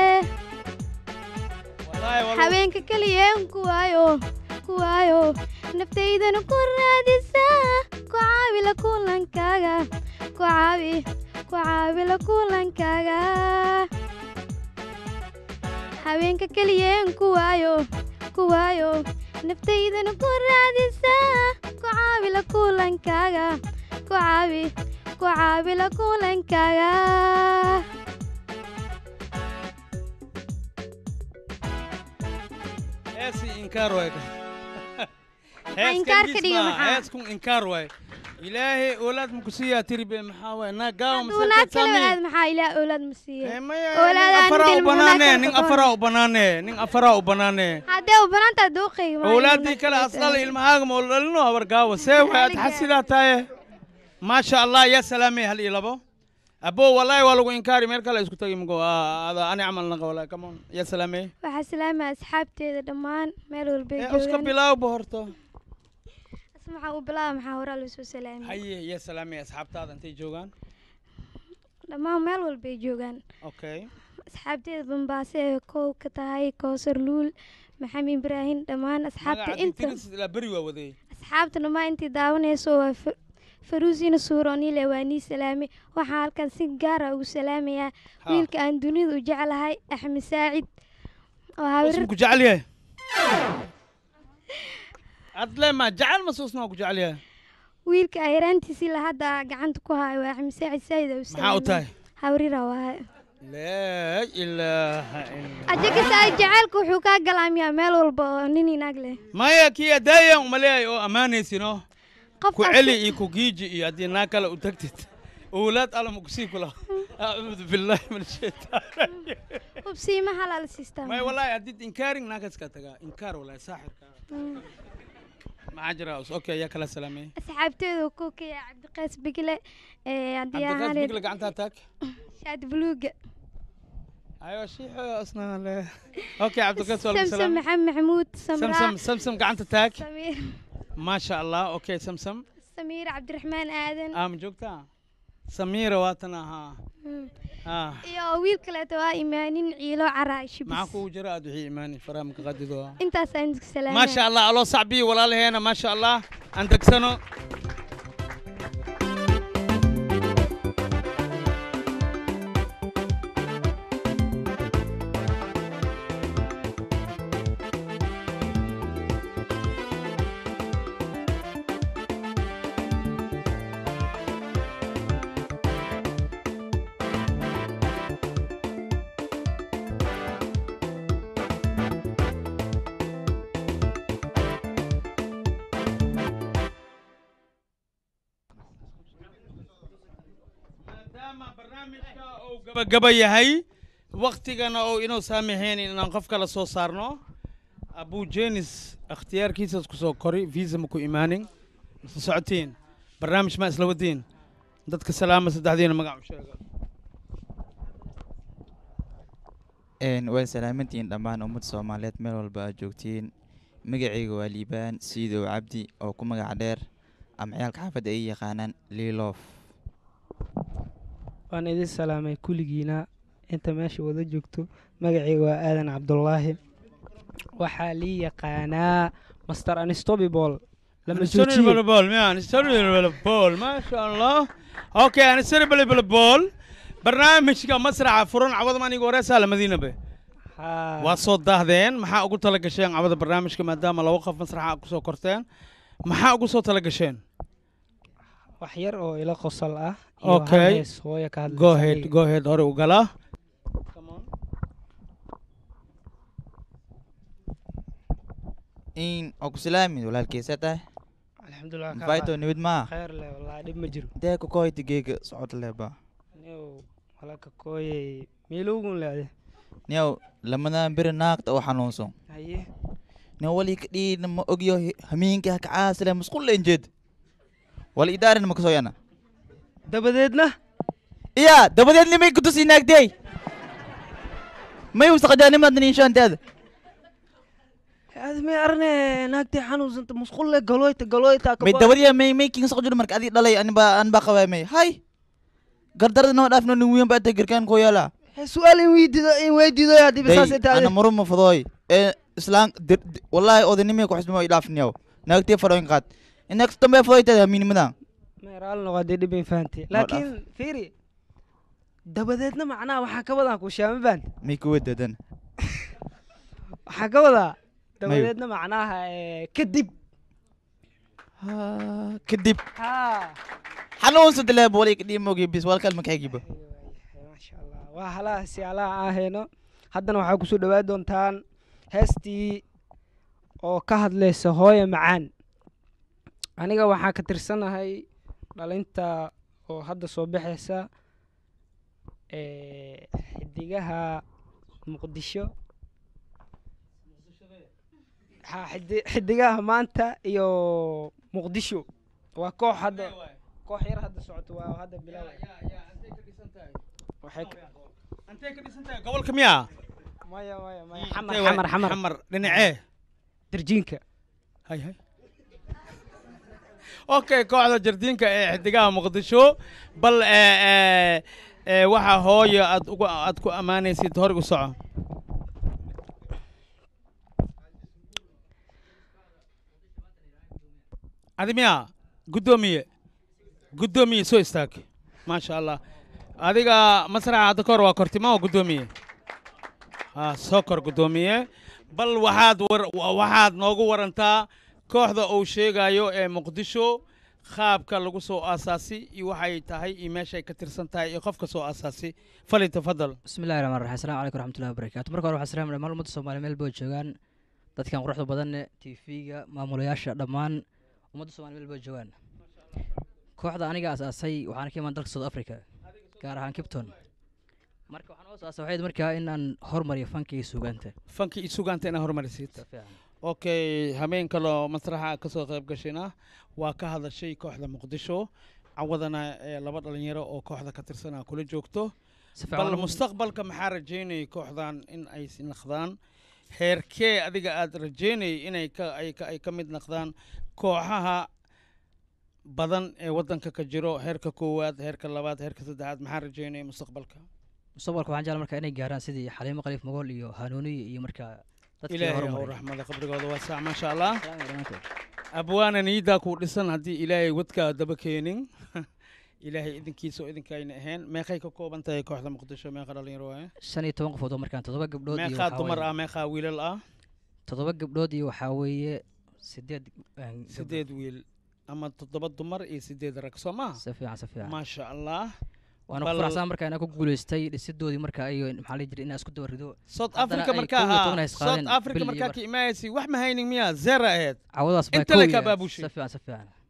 habeenka keliyeen ku waayo ku waayo naftaydana ku raadisa ku caawila kulankaaga ku caawi ku caawila kulankaaga habeenka keliyeen ku waayo ku waayo naftaydana ku raadisa ku caawila kulankaaga ku caawi ku caawila kulankaaga heesi inkaar waay inkaar ka dhiga maxaa? heeskun inkaar waay ilaahay oolaad makusiiyaa tiribe maxaa waay naa gaawa duunaad kale aad maxaa ilaa oolaad ma siiye afaraa u banaane nin afaraa u banaane nin afaraa u banaane haddee u banaantaa duuqayga owlaadii kale asdhala ilmahaaga ma dhalino habar gaawa see waay aad xasidaa taye maasha allah yaa salaamay hal iyo labo abo wallahi waa lagu inkaari meel kale isku tagi mago ada ani camal naqa wallahi come on yaa salaamay waxaa salaamaya asxaabteeda dhammaan meel walbay ee uska bilaawba horto maxaa u bilaaba maxaa horaa loo soo salaamay haye yaa salaamay asxaabtaada intay joogaan dhammaan meel walbay joogaan okay asxaabteeda bambaase ee kow ka tahay koosar luul maxamed ibraahim dhammaan asxaabta inta la beri waa waday asxaabta dhammaan intii daawanayso waa Fa- faruusina suuroonile waa nii salaamay waxaan halkan si gaara ugu salaamayaa Ha. wiilka aan dunida u jeclahay axmed saacid oo Usma ku jecel yahay adle ma jecel masuusna waa ku jecel yahay wiilka ayraantiisii la hadda gacanta ku hayo waa axmed saacid saayid u maxaa u tahay hawrira waaye laa ilaaha illa ajagasa jacaylka wuxuu kaa galaamiyaa meel walba oo nin inaag leh maya kii adaayan umaleeyahay oo ammaanaysino ku Qofkaasi- celi iyo ku giiji iyo haddii naa kale u tagtid owlaad alla ma kusii kula acuudu billaahi min ashaytaan hubsiima halaal siistaa maya wallaahi haddii inkaarin naakaska tagaa inkaar wallaahi saaxirka Mm. maxaa jira us okay yaa kala salaamay asxaabteedu ku kaya cabdiqays bigle ee haddii cabdiqaas ahaan bigla gacantaa taag shaad buluuga ayo shiixo asna le okay cabdiqaas waa lagu samsam salaamay maxamed maxamuud samraa samsam samsam gacanta taag samiir maasha allah okay samsam samiir cabdiraxmaan aadan aa ma joogtaa samiira waatan ahaa Mm. ah iyo wiil kaleeto waa imaanin ciilo caraa shibis maxaa kugu jira aad wixii imaani faraamka qadido intaasaan idinku salaamaya maasha allah aloo sacbiyi walaalaheena maasha allah aan degsano gabagaba yahay waktigana oo inuu saamaxayn inaan qof kala soo saarno abu jenis ikhtiyaarkiisas ku soo kori visa ma ku imaanin mase socotiin barnaamij ma isla wadiin dadka salaama saddexdiina magac u sheega Een, waa salaamantihiin dhammaan ummadda soomaaliyeed meel walba aad joogtiin magacayga waa liibaan siidow cabdi oo ku magac dheer ama ciyaalka xaafadda ay yaqaanaan liiloof waan idin salaamay kulligiina inta meesha wada joogto magacayga waa aadan cabdulaahi waxaa lii yaqaanaa master anstobibol lama Unstoppable ball, man. Unstoppable ball. ما شاء الله. اوكي unstoppable ball. barnaamijka masraxa furan cawada maniga wareysaa la madiina be waa soo daahdeen maxaa ugu tala gasheen cawada barnaamijka maadaama laba qof masraxa aad kusoo korteen maxaa ugu soo tala gasheen wax yar oo ila qosol ah iyo hal okay hees hooyo ka hadlaysa go ahead aniga. go ahead hore u gala in oo ku salaami walaalkeysa tahay alxamdulilah ka mafayto qaad. nibid maa khayr leh wallaahi dhib ma jiro dee ku koyta geega socod leba niyow walaka kooyey miilowgun leede niyow lamadan beri naaqta oo xanuunsan haye nin wali ka dhiina ma ogyo hamiinka ha kacaasile musqul leen jeed wala idaarin ma kasoo yana dabadeedna iya dabadeed nimay kutusi naagtey may usaqajaanimaadna inshaanteeda aad may arne naagtay xanuunsanta musqulle galoyta galoyta may dabadiya may may kin saqo jiro marka adi dhalay anba anba qabay may hay gardarada noo dhaafno nin wiyan baa garkaan koo yaala su-aal in weydiido in weydiido haddii bisaas day taade ana maruma fadooy ee islaan dir- di- wallahi odanimay ku xismo idhaafniyaw naagtee fadooyin qaad inaagta dambe fadooyteeda hamiinimadan meeraal noqodee dhib in fahantay laakiin fiiri dabadeedna macnaha waxaa ka wadaa ku shaama baan may kuwa dadan waxaa ka wadaa dabadeedna macnaha ee, kadib kadib ha xanuunsa dileeb wali kadhiimogi bis walkal makaxigiba waa halahaasi alaha ahayno haddana waxaa kusoo dhawaa doontaan heestii oo ka hadlaysa hooyo macaan aniga waxaa ka tirsanahay dhalinta oo hadda soo baxaysa ee, xidigaha muqdisho ha xidi- xidigaha maanta iyo muqdisho waa koox hadda koox yar hadda socoto waa hadda bilaw waxay ka- gobolka miyaa maya maya maya Intee xamar waay? xamar xamar xamar dhinacee darjiinka hay hay okay kooxda jardiinka ee xidigaha muqdisho bal ee, ee, ee, waxaa hooyo aad ugu aad ku ammaanaysid hor u soco adi miyaa guddoomiye guddoomiye soo istaag maasha allah adiga masraxa hadda kahor waa kortima oo guddoomiye ha soo kor guddoomiye bal waxaad war wa- waxaad noogu warantaa kooxda uu sheegayo ee muqdisho qaabka lagu soo aasaasi iyo waxay tahay iyo meeshay ka tirsan tahay iyo qofka soo aasaasi fali tafadal بسم الله الرحمن الرحيم السلام عليكم ورحمة الله وبركاته marka hore waxaan salaam dhammaan ummadda Soomaaliyeed meel boo joogaan dadkan quruxda badan TV-ga maamulayaasha dhammaan ummadda Soomaaliyeed meel boo joogaan kooxda aniga asaasay waxaan ka imaan dalka South Africa gaar ahaan Cape Town marka waxaan u asaasay waxay markaa in aan hormariyo fanka iyo suugaanta fanki iyo sugaanta inaa hormarisid okay habeen kaloo masraxa ka soo qayb gashayna waa ka hadashay kooxda muqdisho cawadana ee laba dhalinyaro oo kooxda ka tirsanaa kula joogto fiican bal u- mustaqbalka maxaa rajaynayay kooxdan in ay si naqdaan heerkee adiga aad rajaynayay inay ka ay ka ay ka mid naqdaan kooxaha badan ee waddanka ka jiro heerka koowaad heerka labaad heerka saddexaad maxaa rajaynayay mustaqbalka mustaqbalka waxaan jeclaan markaa inay gaaraan sidii Xaliimo Qaliif Mogool iyo Hanuuniye iyo markaa dadkii ilaahay horumariya. hau raxmada qabrigooda waa saac maasha allah dhammaantood. abwaana niidaa kuu dhisan haddii ilaahay wadkaa daba keenin ilaahay idinkiisa oo idinkayna ahayn meeqay ka kooban tahay kooxda muqdisho meeqa dhalinyaro waaye shan iyo toban qofood oo markaan toddoba gabdhood iyo meeqaa waxaa dumar weeye- ah meeqaa wiilal ah toddoba gabdhood iyo waxaa weeye sideed een, sideed wiil ama toddoba dumar iyo sideed rag soo maha si fiican si fiican maasha allah waana ku Bal- faraxsan markaa inaan ku guuleystay dhisidoodii markaa iyo maxaa la jiray inaan isku daba rido south Haddana africa ay markaa kow iyo haa toban hays south qaadeen africa bil iyo markaa bar. ka imaayasi wax ma haynin miyaa zera ahayd cawadaas baa inta kow le iyo- ka baabushay si fiican si fiican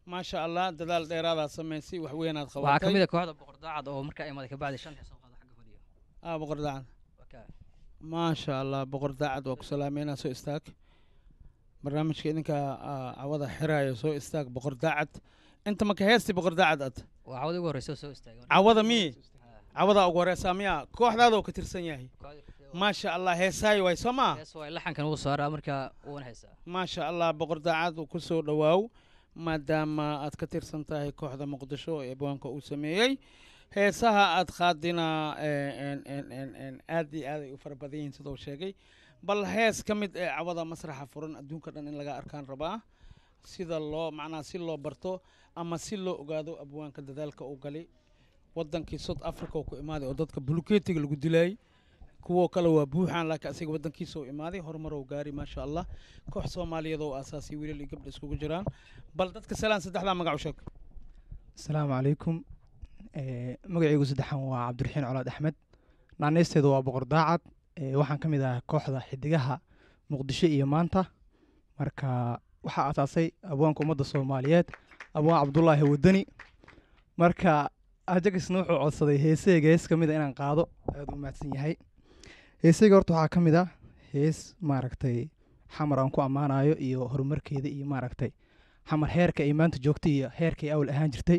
maasha allah dadaal dheeraadaa samaysay wax weynaad qabatay waxaa ka mid a kooxda boqor daacad oo markaa imaaday kabacdi shan xisoo qaada xagga fadhiyo ah boqor daacad Wakaa. maasha allah boqor daacad waa ku salaameynaa soo istaag barnaamijka idinka ah, cawada xiraayo soo istaag boqor daacad inta marka heestii boqor daacad ad waa cawada ugu horreysa oo soo istaagay cawada mi cawada ugu horeysaa miya kooxdaada oo ka tirsan yahay maasha allah heesaayo waay soo maa hees waa laxankan uu saaraa markaa uuna haysaa maasha allah boqor daacad uu ku soo dhowaaw maadaama aad ka tirsan tahay kooxda muqdisho ee abwaanka uu sameeyey heesaha aad qaadina aad iyo aad ay u fara badan yihiin siduu sheegay bal hees ka mid ee cawada masraxa furan adduunka dhan in laga arkaan rabaa sida loo macnaha si loo barto ama si loo ogaado abwaanka dadaalka uu galay wadankii south africa oo ku imaaday oo dadka buluketiga lagu dilayay kuwoo kale waa buuxaan laakiin asiga wadankiisa uu imaaday horumar uu gaari maasha allah koox soomaaliyeed oo aasaasay wiilal iyo gabdha iskugu jiraan bal dadka salaan saddexdaa magac u sheeg asalaamu calaykum Eh, magacaygu saddexan waa cabdiraxiin colaad axmed naaneysteedu waa boqor daacad Eh, waxaan ka mid ahaa kooxda xidigaha muqdisho iyo maanta marka waxaa asaasay abwaanka ummadda soomaaliyeed abwaan cabdulaahi wadani marka ajagisna wuxuu codsaday heeseyga hees ka mid a inaan qaado aad u mahadsan yahay heeseyga horta waxaa ka mid ah hees maaragtay xamar aan ku ammaanayo iyo horumarkeeda iyo maaragtay xamar heerka ay maanta joogtay iyo heerkay awal ahaan jirtay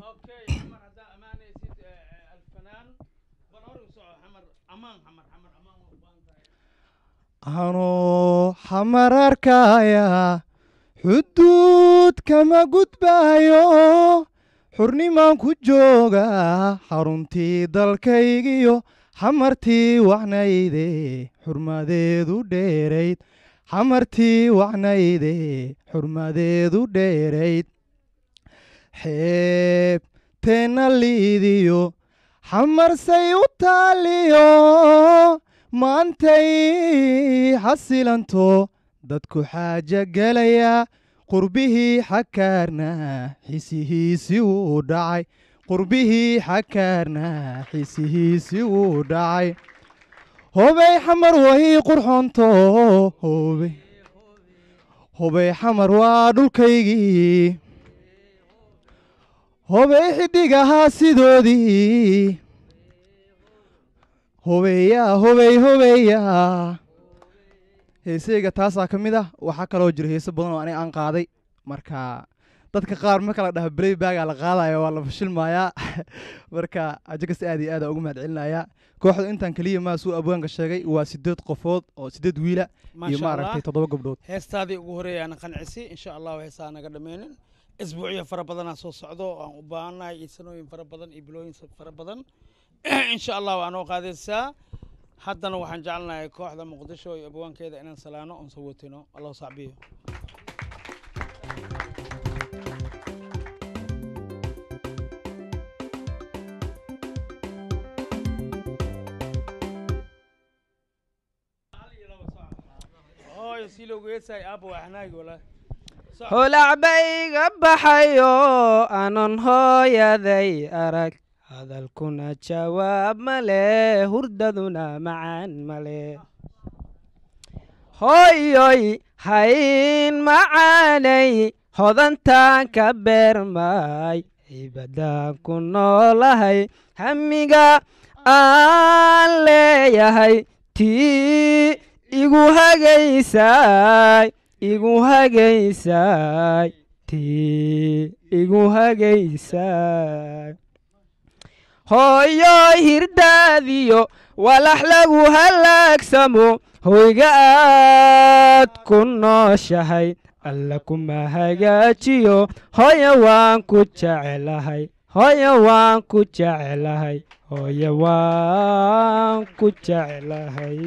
anoo xamar arkaya xuduud kama gudbayo xurnimaan ku jooga xaruntii dalkaygiyo xamartii wacnayde xurmadeedu dheerayd xamartii wacnayde xurmadeedu dheerayd xeebteenna liidiyo xamarsay u taaliyo maantay xasilanto dadku xaaja gelaya qurbihii xakaarna xisihiisi wuu dhacay qurbihii xakaarna xisihiisi wuu dhacay hobey xamar way qurxoonto hobey hobey xamar waa dhulkaygii hobey xidhigahaa sidoodii hobeeyaa hobey hobeeyaa heeseyga taasaa ka mid ah waxaa kaloo jiro heese badan oo aniga aan qaaday marka dadka qaar marka la dhaha braybaga la qaadaya waa la fashilmayaa marka ajagas aad iyo aad ugu mahad celinayaa kooxda intaan keliya maa suu abwaanka sheegay waa sideed qofood oo sideed wiila iyo Maasha maaragtay Allah. toddoba gabdhood heestaadii ugu horeeya ana qancisi insha allahu heesaa naga dhameynin isbuucyo fara badanaa soo socdo oo aan u baahannahay iyo sanooyin fara badan iyo bilooyin sa- fara badan insha allah waa noo qaadaysaa haddana waxaan jecelnahay kooxda muqdisho iyo abwaankeeda inaan salaano oon sawotino allahu sacbiyo hooyo si loogu heesaay aabba waa xanaagi walaa holacbayga baxayo anon hooyaday arag hadalkuna jawaab male hurdaduna macaan male hooyoy hayn macaanay hodantaan ka beermay cibaddaan ku noolahay hamiga aan leeyahay tii igu hagaysay igu hagaysay tii igu hagaysay hooyoy hirdaadiyo walax lagu halaagsamo hoyga aad ku nooshahay alla kuma hagaajiyo hooyo waan ku jecelahay hooyo waan ku jecelahay hooyo waan ku jecelahay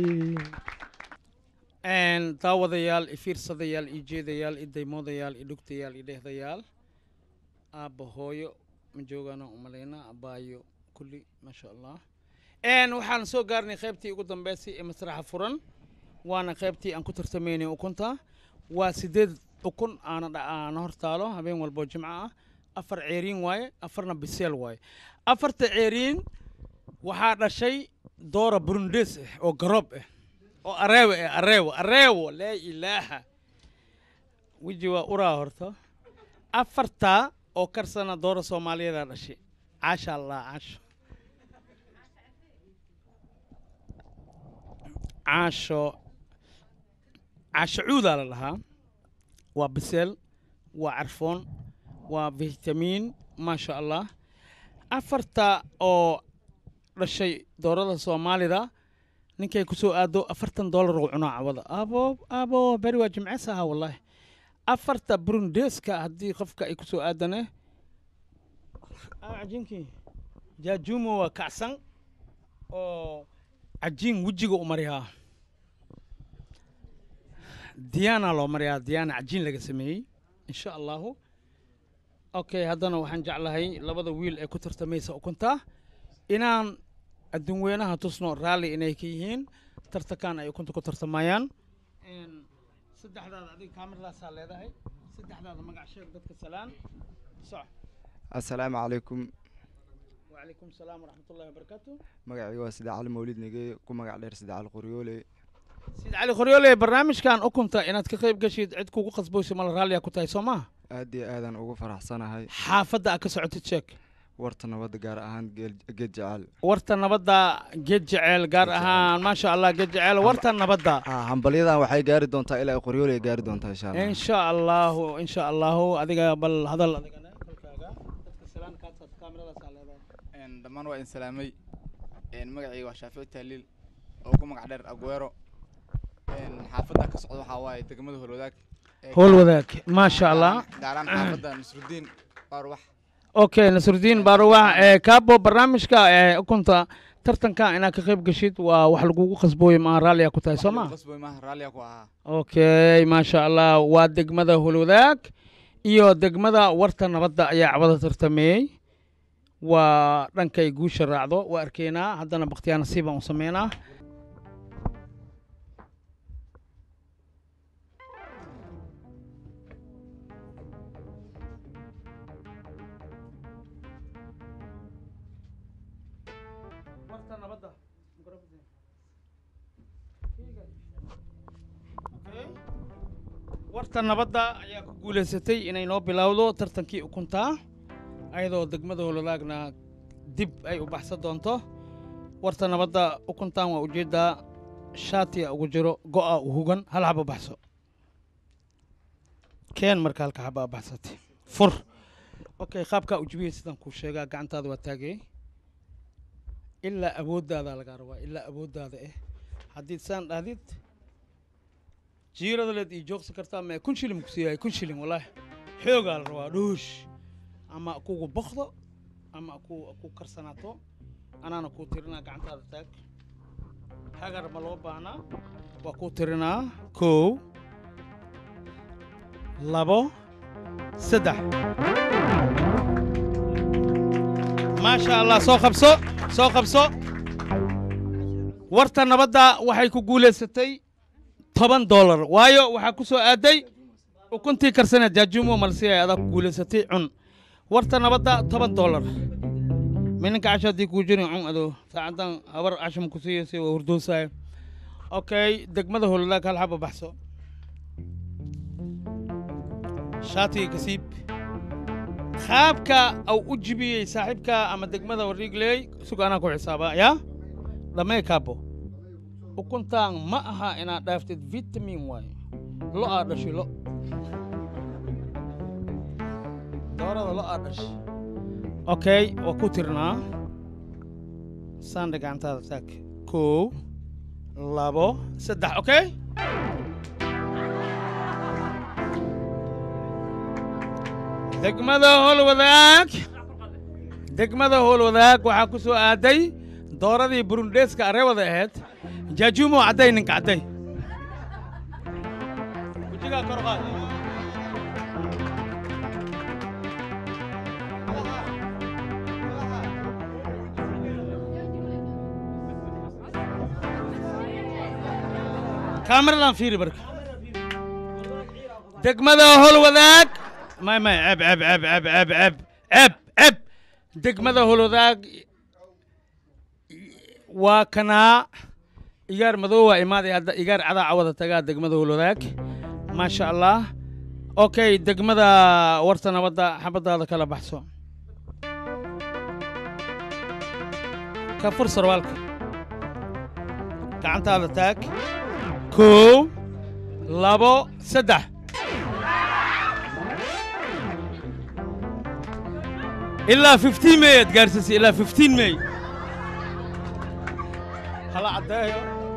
Een, daawadayaal i fiirsadayaal i jeedayaal i daymoodayaal i dhugtayaal i dheehdayaal aabba hooyo ma joogaana umalaynaa abbaayo kulli maasha allah Een, waxaan soo gaarnay qaybtii ugu dambeysay ee masraxa furan waana qaybtii aan ku tartamaynay ukunta waa sideed ukun aana dha- aana hor taalo habeen walboo jimco ah afar ceeriin waaye afarna biseel waaye afarta ceeriin waxaa dhashay doora burundes ah oo garoob ah oo areewo eh areewo areewo laa ilaaha weji waa uraa horta afartaa oo karsana doora soomaaliyeeda dhashay caasha allah caasho caasho caasho cuudaa la dhahaa waa biseel waa carfoon waa fitamiin maasha allah afarta oo dhashay doorada soomaalida ninkay ku soo aado afartan doolar oo cunaa cawada abo abo beri waa jimcees ahaa wallaahi afarta burundeeska haddii qofka ay ku soo aadane cajiinkii jaajuumo waa kacsan oo cajiin wejiga u mariyaa diyaana loo mariyaa diyaana cajiin laga sameeyey insha allahu okay haddana waxaan jeclahay labada wiil ee ku tartamaysa ukunta inaan adduun weynaha tusno raalli inay ka yihiin tartankan ay ukunta ku tartamayaan saddexdaada adiga kaamirlaasaa leedahay saddexdaada magac sheeg dadka salaan soc assalaamu calaykum وعليكم السلام ورحمة الله وبركاته magacayga waa sida cali mawlid nige ku magac dheer sida cali qoryoole سيد علي خريولي برنامج كان أكنت إنك كقيب قشيد عد كوكو خصبوسي مال راليا كنت سوما aad iyo aadaan ugu faraxsanahay حافظة أكسعود تشيك warta nabadda gaar ahaan geel- geed jecel ورتا نبدا جيد جعل قار أهان ما شاء الله جيد جعل ورتا نبدا Ah, hambalyadan waxay gaari doontaa ilaa ay qoryoole ay gaari doontaa insha allah إن شاء الله إن شاء الله أديك بل هذا أديك Een, dhammaan waa in salaamay Een, magacayga waa shaafici taaliil oo ku magac dheer aguero Een, xaafadda ka socda waxaa waaye degmada holwadaag Ee, هول وذاك ما شاء الله gaar ahaan xaafadda nasrudiin baarwax اوكي نصر الدين باروح إيه كابو برنامجك إيه كنت ترتن كان انك كقيب قشيد وواحد لقوق خصبوي مع راليا كنت سوما qasboy maaha raalliya ku ahaa اوكي ما شاء الله waa degmada hulwadaag iyo degmada warta nabadda ayaa cawada tartameeyey waa dhankay guusha raacdo waa arkaynaa haddana bakhtiyaa nasiib aan u sameynaa warta nabadda ayaa ku guulaysatay inay noo bilowdo tartankii ukuntaa ayadoo degmada holwadaagna dib ay u baxsan doonto warta nabadda ukuntan waa ujeeddaa shaatiya ugu jiro go'a u hugan hal xaba baxso keen marka halka xaba baxsatay fur okay qaabkaa ujibiyey sidaan kuu sheegaa gacantaada waa taagay ilaa awooddaada lagaa rabaa ilaa awooddaada eh haddii saan dhahdid jiirada leed ii joogsan kartaa mee kun shilin ku siiyahay kun shilin wallaahi xoogaa la rabaa dhuush ama kugu bokdo ama ku ku karsanaato anaana kuu tirinaa gacantaada taag hagar ma loo baahnaa waa kuu tirinaa kow labo saddex maasha allah soo qabso soo qabso warta nabadda waxay ku guulaysatay toban doolar waayo waxaa ku soo aaday ukuntii karsaneed jaajuumo malsiya adaa ku guulaysatay cun warta nabadda toban doolar mininka casho haddii kuu jirin cun ado saacadan habar casho ma ku siiyeysa waa hurdoosaaya okay degmada hololaag hal xaba baxso shaatiga kasiib qaabka au u jibiyey saaxiibka ama degmada wariigley suga anaa ku xisaabaa yaa dhammee kaabo ukuntaan ma aha inaad dhaaftid vitamin waayo lo aa dhashay lo doorada lo aa dhashay okay waa ku tirnaa saandha gacantaada taag kow labo saddex okay degmada howlwadaag degmada howlwadaag waxaa ku soo aaday dooradii burundheeska areewada ahayd jaajuumo cadday ninka cadday wejigaa kor qaad kaamiradan fiiri barka degmada howlwadaag may may ceb ceb ceb ceb ceb ceb ceb ceb degmada howlwadaag waa kanaa igaar madow waa imaaday hadda igaar cadaa cawada tagaa degmada howlwadaag maasha allah okay degmada warta nabadda xabadaada kala baxso ka fur sarwaalka gacantaada taag kow labo saddex ilaa 15 may aad gaarsiisay ilaa 15 may hala caddeeyo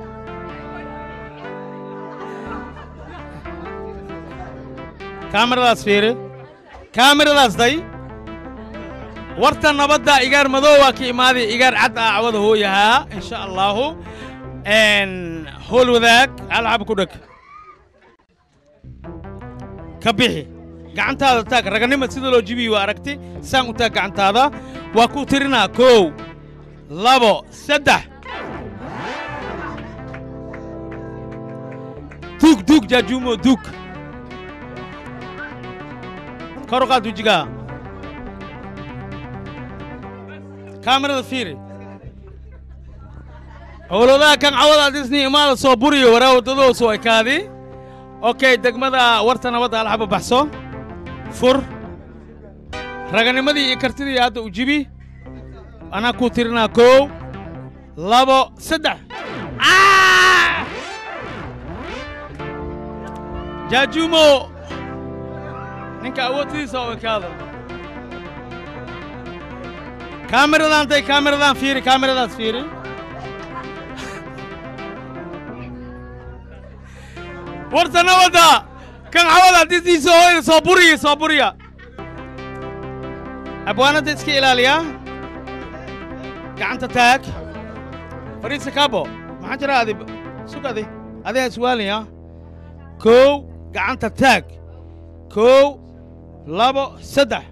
kaamiradaas fiiri kaamiradaas day warta nabadda igaar madow waa ka imaaday igaar cad ah cawada hooyahaa insha allaahu howl wadaag alxaba ku dheg ka bixi gacantaada taag raganimad sida loo jibiyi waa aragti saan u taag gacantaada waa ku tirinaa kow labo saddex duug duug jaajuumo duug kor u qaad wejigaa kaamirada fiiri howladaha kan cawada disney imaada soo buriyo waraa waddadoo soo ekaadi okay degmada warta nabadda alxaba baxso fur raganimadii iyo kartidii hadda u jibi anaa kuu tirinaa kow labo saddex jaajuumo ninka awoodtiisa oo ekaada kaamiradan day kaamiradan fiiri kaamiradaas fiiri warta nabadda kan cawada disdiisa hooyada soo buriya soo buriya abwaanadda iska ilaaliya gacanta taag fariisa kaabo maxaa jira adi sug adi adiga iswaalaya kow gacanta taag kow labo saddex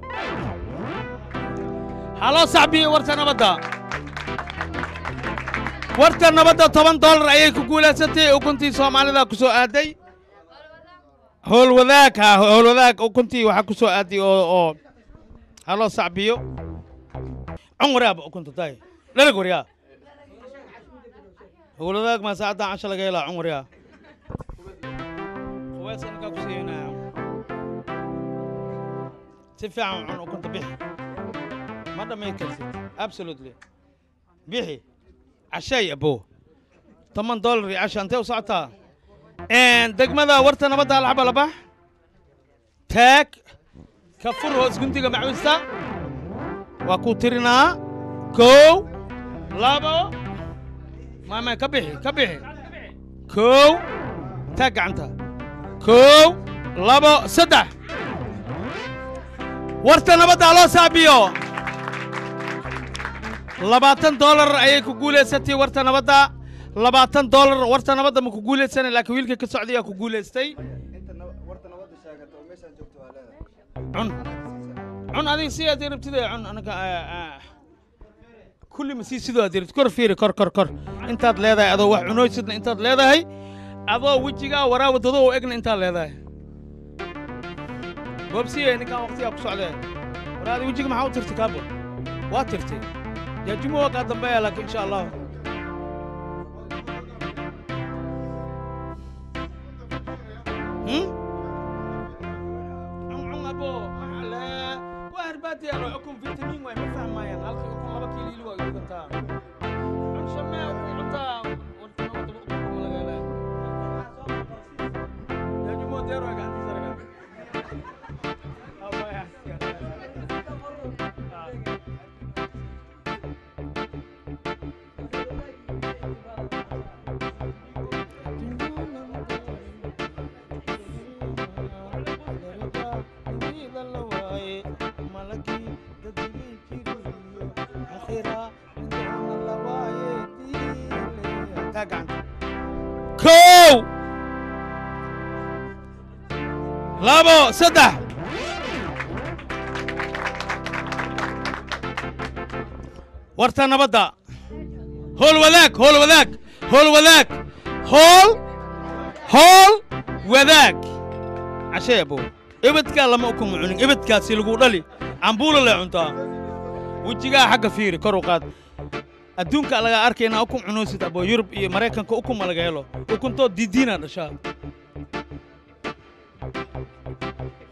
haloo saxbiye warta nabadda warta nabadda toban dollar ayay ku guulaysatay ukuntii soomaalida ku soo aaday howl wadaag ha howl wadaag ukuntii waxaa ku soo aaday oo oo haloo sacbiyo cun waraaba ukunta tay dhalag waryaa howl wadaag maa saacaddan casha laga helaa cun waryaa quweys anagaa ku siinaya si fiican cun ukunta bixi ma dhammayn karsid absolutely bixi cashay abo toban dollar iyo casha intee u socotaa degmada warta nabadda alxaba labax taag ka fur hoos guntiga macwista waa ku tirinaa kow labo maama ka bixi ka bixi kow taag gacanta kow labo saddex warta nabadda loo saabiyo labaatan dollar ayay ku guulaysatay warta nabadda labaatan dollar warta nabadda ma ku guulaysana laakiin wiilka ka socday yaa ku guulaystay cun cun adiga si aad rabtida cun anaga kulli ma sii sidoo aad rabtid kor fiiri kor kor kor intaad leedahay adoo wax cunooysidna intaad leedahay adoo wejigaa waraa waddado oo egna intaad leedahay boobsiye ninkaan waqtigaa ku socdee waraadi wejiga maxaa u tirtay kaabo waa tirtay jaajumo waa kaa dambeeya laakiin insha allah cun abo maxale waa herbaati alo ukun fitamiin waay ma fahmayaan halka ukun laba kiiliili waa gudantaa cun shamee ukun cuntaa warta wadaba ukun kuma laga helaa jaajumo deer waa gacantiisa raga kow labo saddex warta nabadda hool wadaag hool wadaag hool wadaag hool hool wadaag cashee abo ebedkaa lama ukuma cunin ebedkaasi lagu dhali cambuula lee cuntaa wejigaa xagga fiiri kor u qaad adduunka lagaa arkaynaa ukun cunoosid abo yurub iyo maraykanka ukuma laga helo ukuntoo didiinaa dhashaa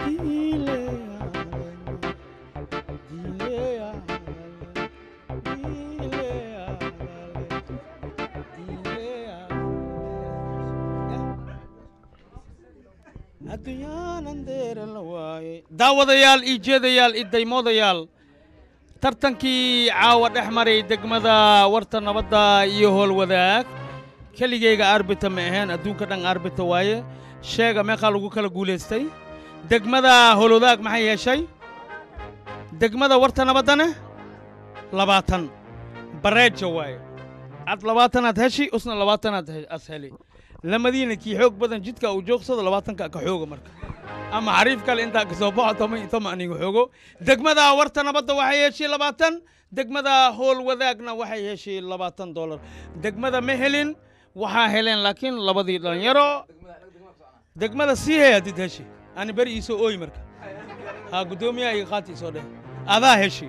daawadayaal iyo jeedayaal iyo daymoodayaal tartankii caawa dhex maray degmada warta nabadda iyo howlwadaag keligayga arbita ma ahayn adduunka dhan arbita waaye sheega meeqaa lagu kala guulaystay degmada howlwadaag maxay yeeshay degmada warta nabaddana labaatan bareeja waaye ad labaatanaad heshi usna labaatanaad he- as heli lamadiina kii xoog badan jidka uu joogsado labaatanka ka xooga marka ama xariif kale intaa ka soo baxo toma iyo toma aniga xoogo degmada warta nabadda waxay heshay labaatan degmada howl wadaagna waxay heshay labaatan dollar degmada ma helin waxaa heleen laakiin labadii dhalinyaro degmada sii hay hadid heshi ani beri iisoo ooyi marka ha guddoomiyaha iga qaati isoo dheh adaa heshi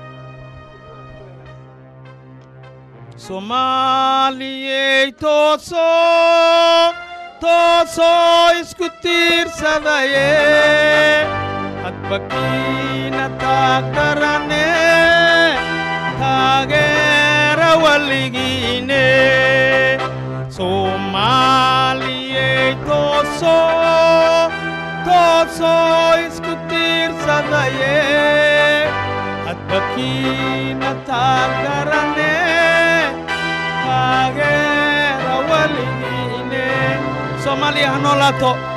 soomaaliyey toosoo toosoo isku tiirsadaye hadba kiina taagdarane taageera waligiine soomaaliyey toosoo toosoo isku tiirsadaye hadba kiina taagdarane taageera waligiine soomaaliya ha noolaato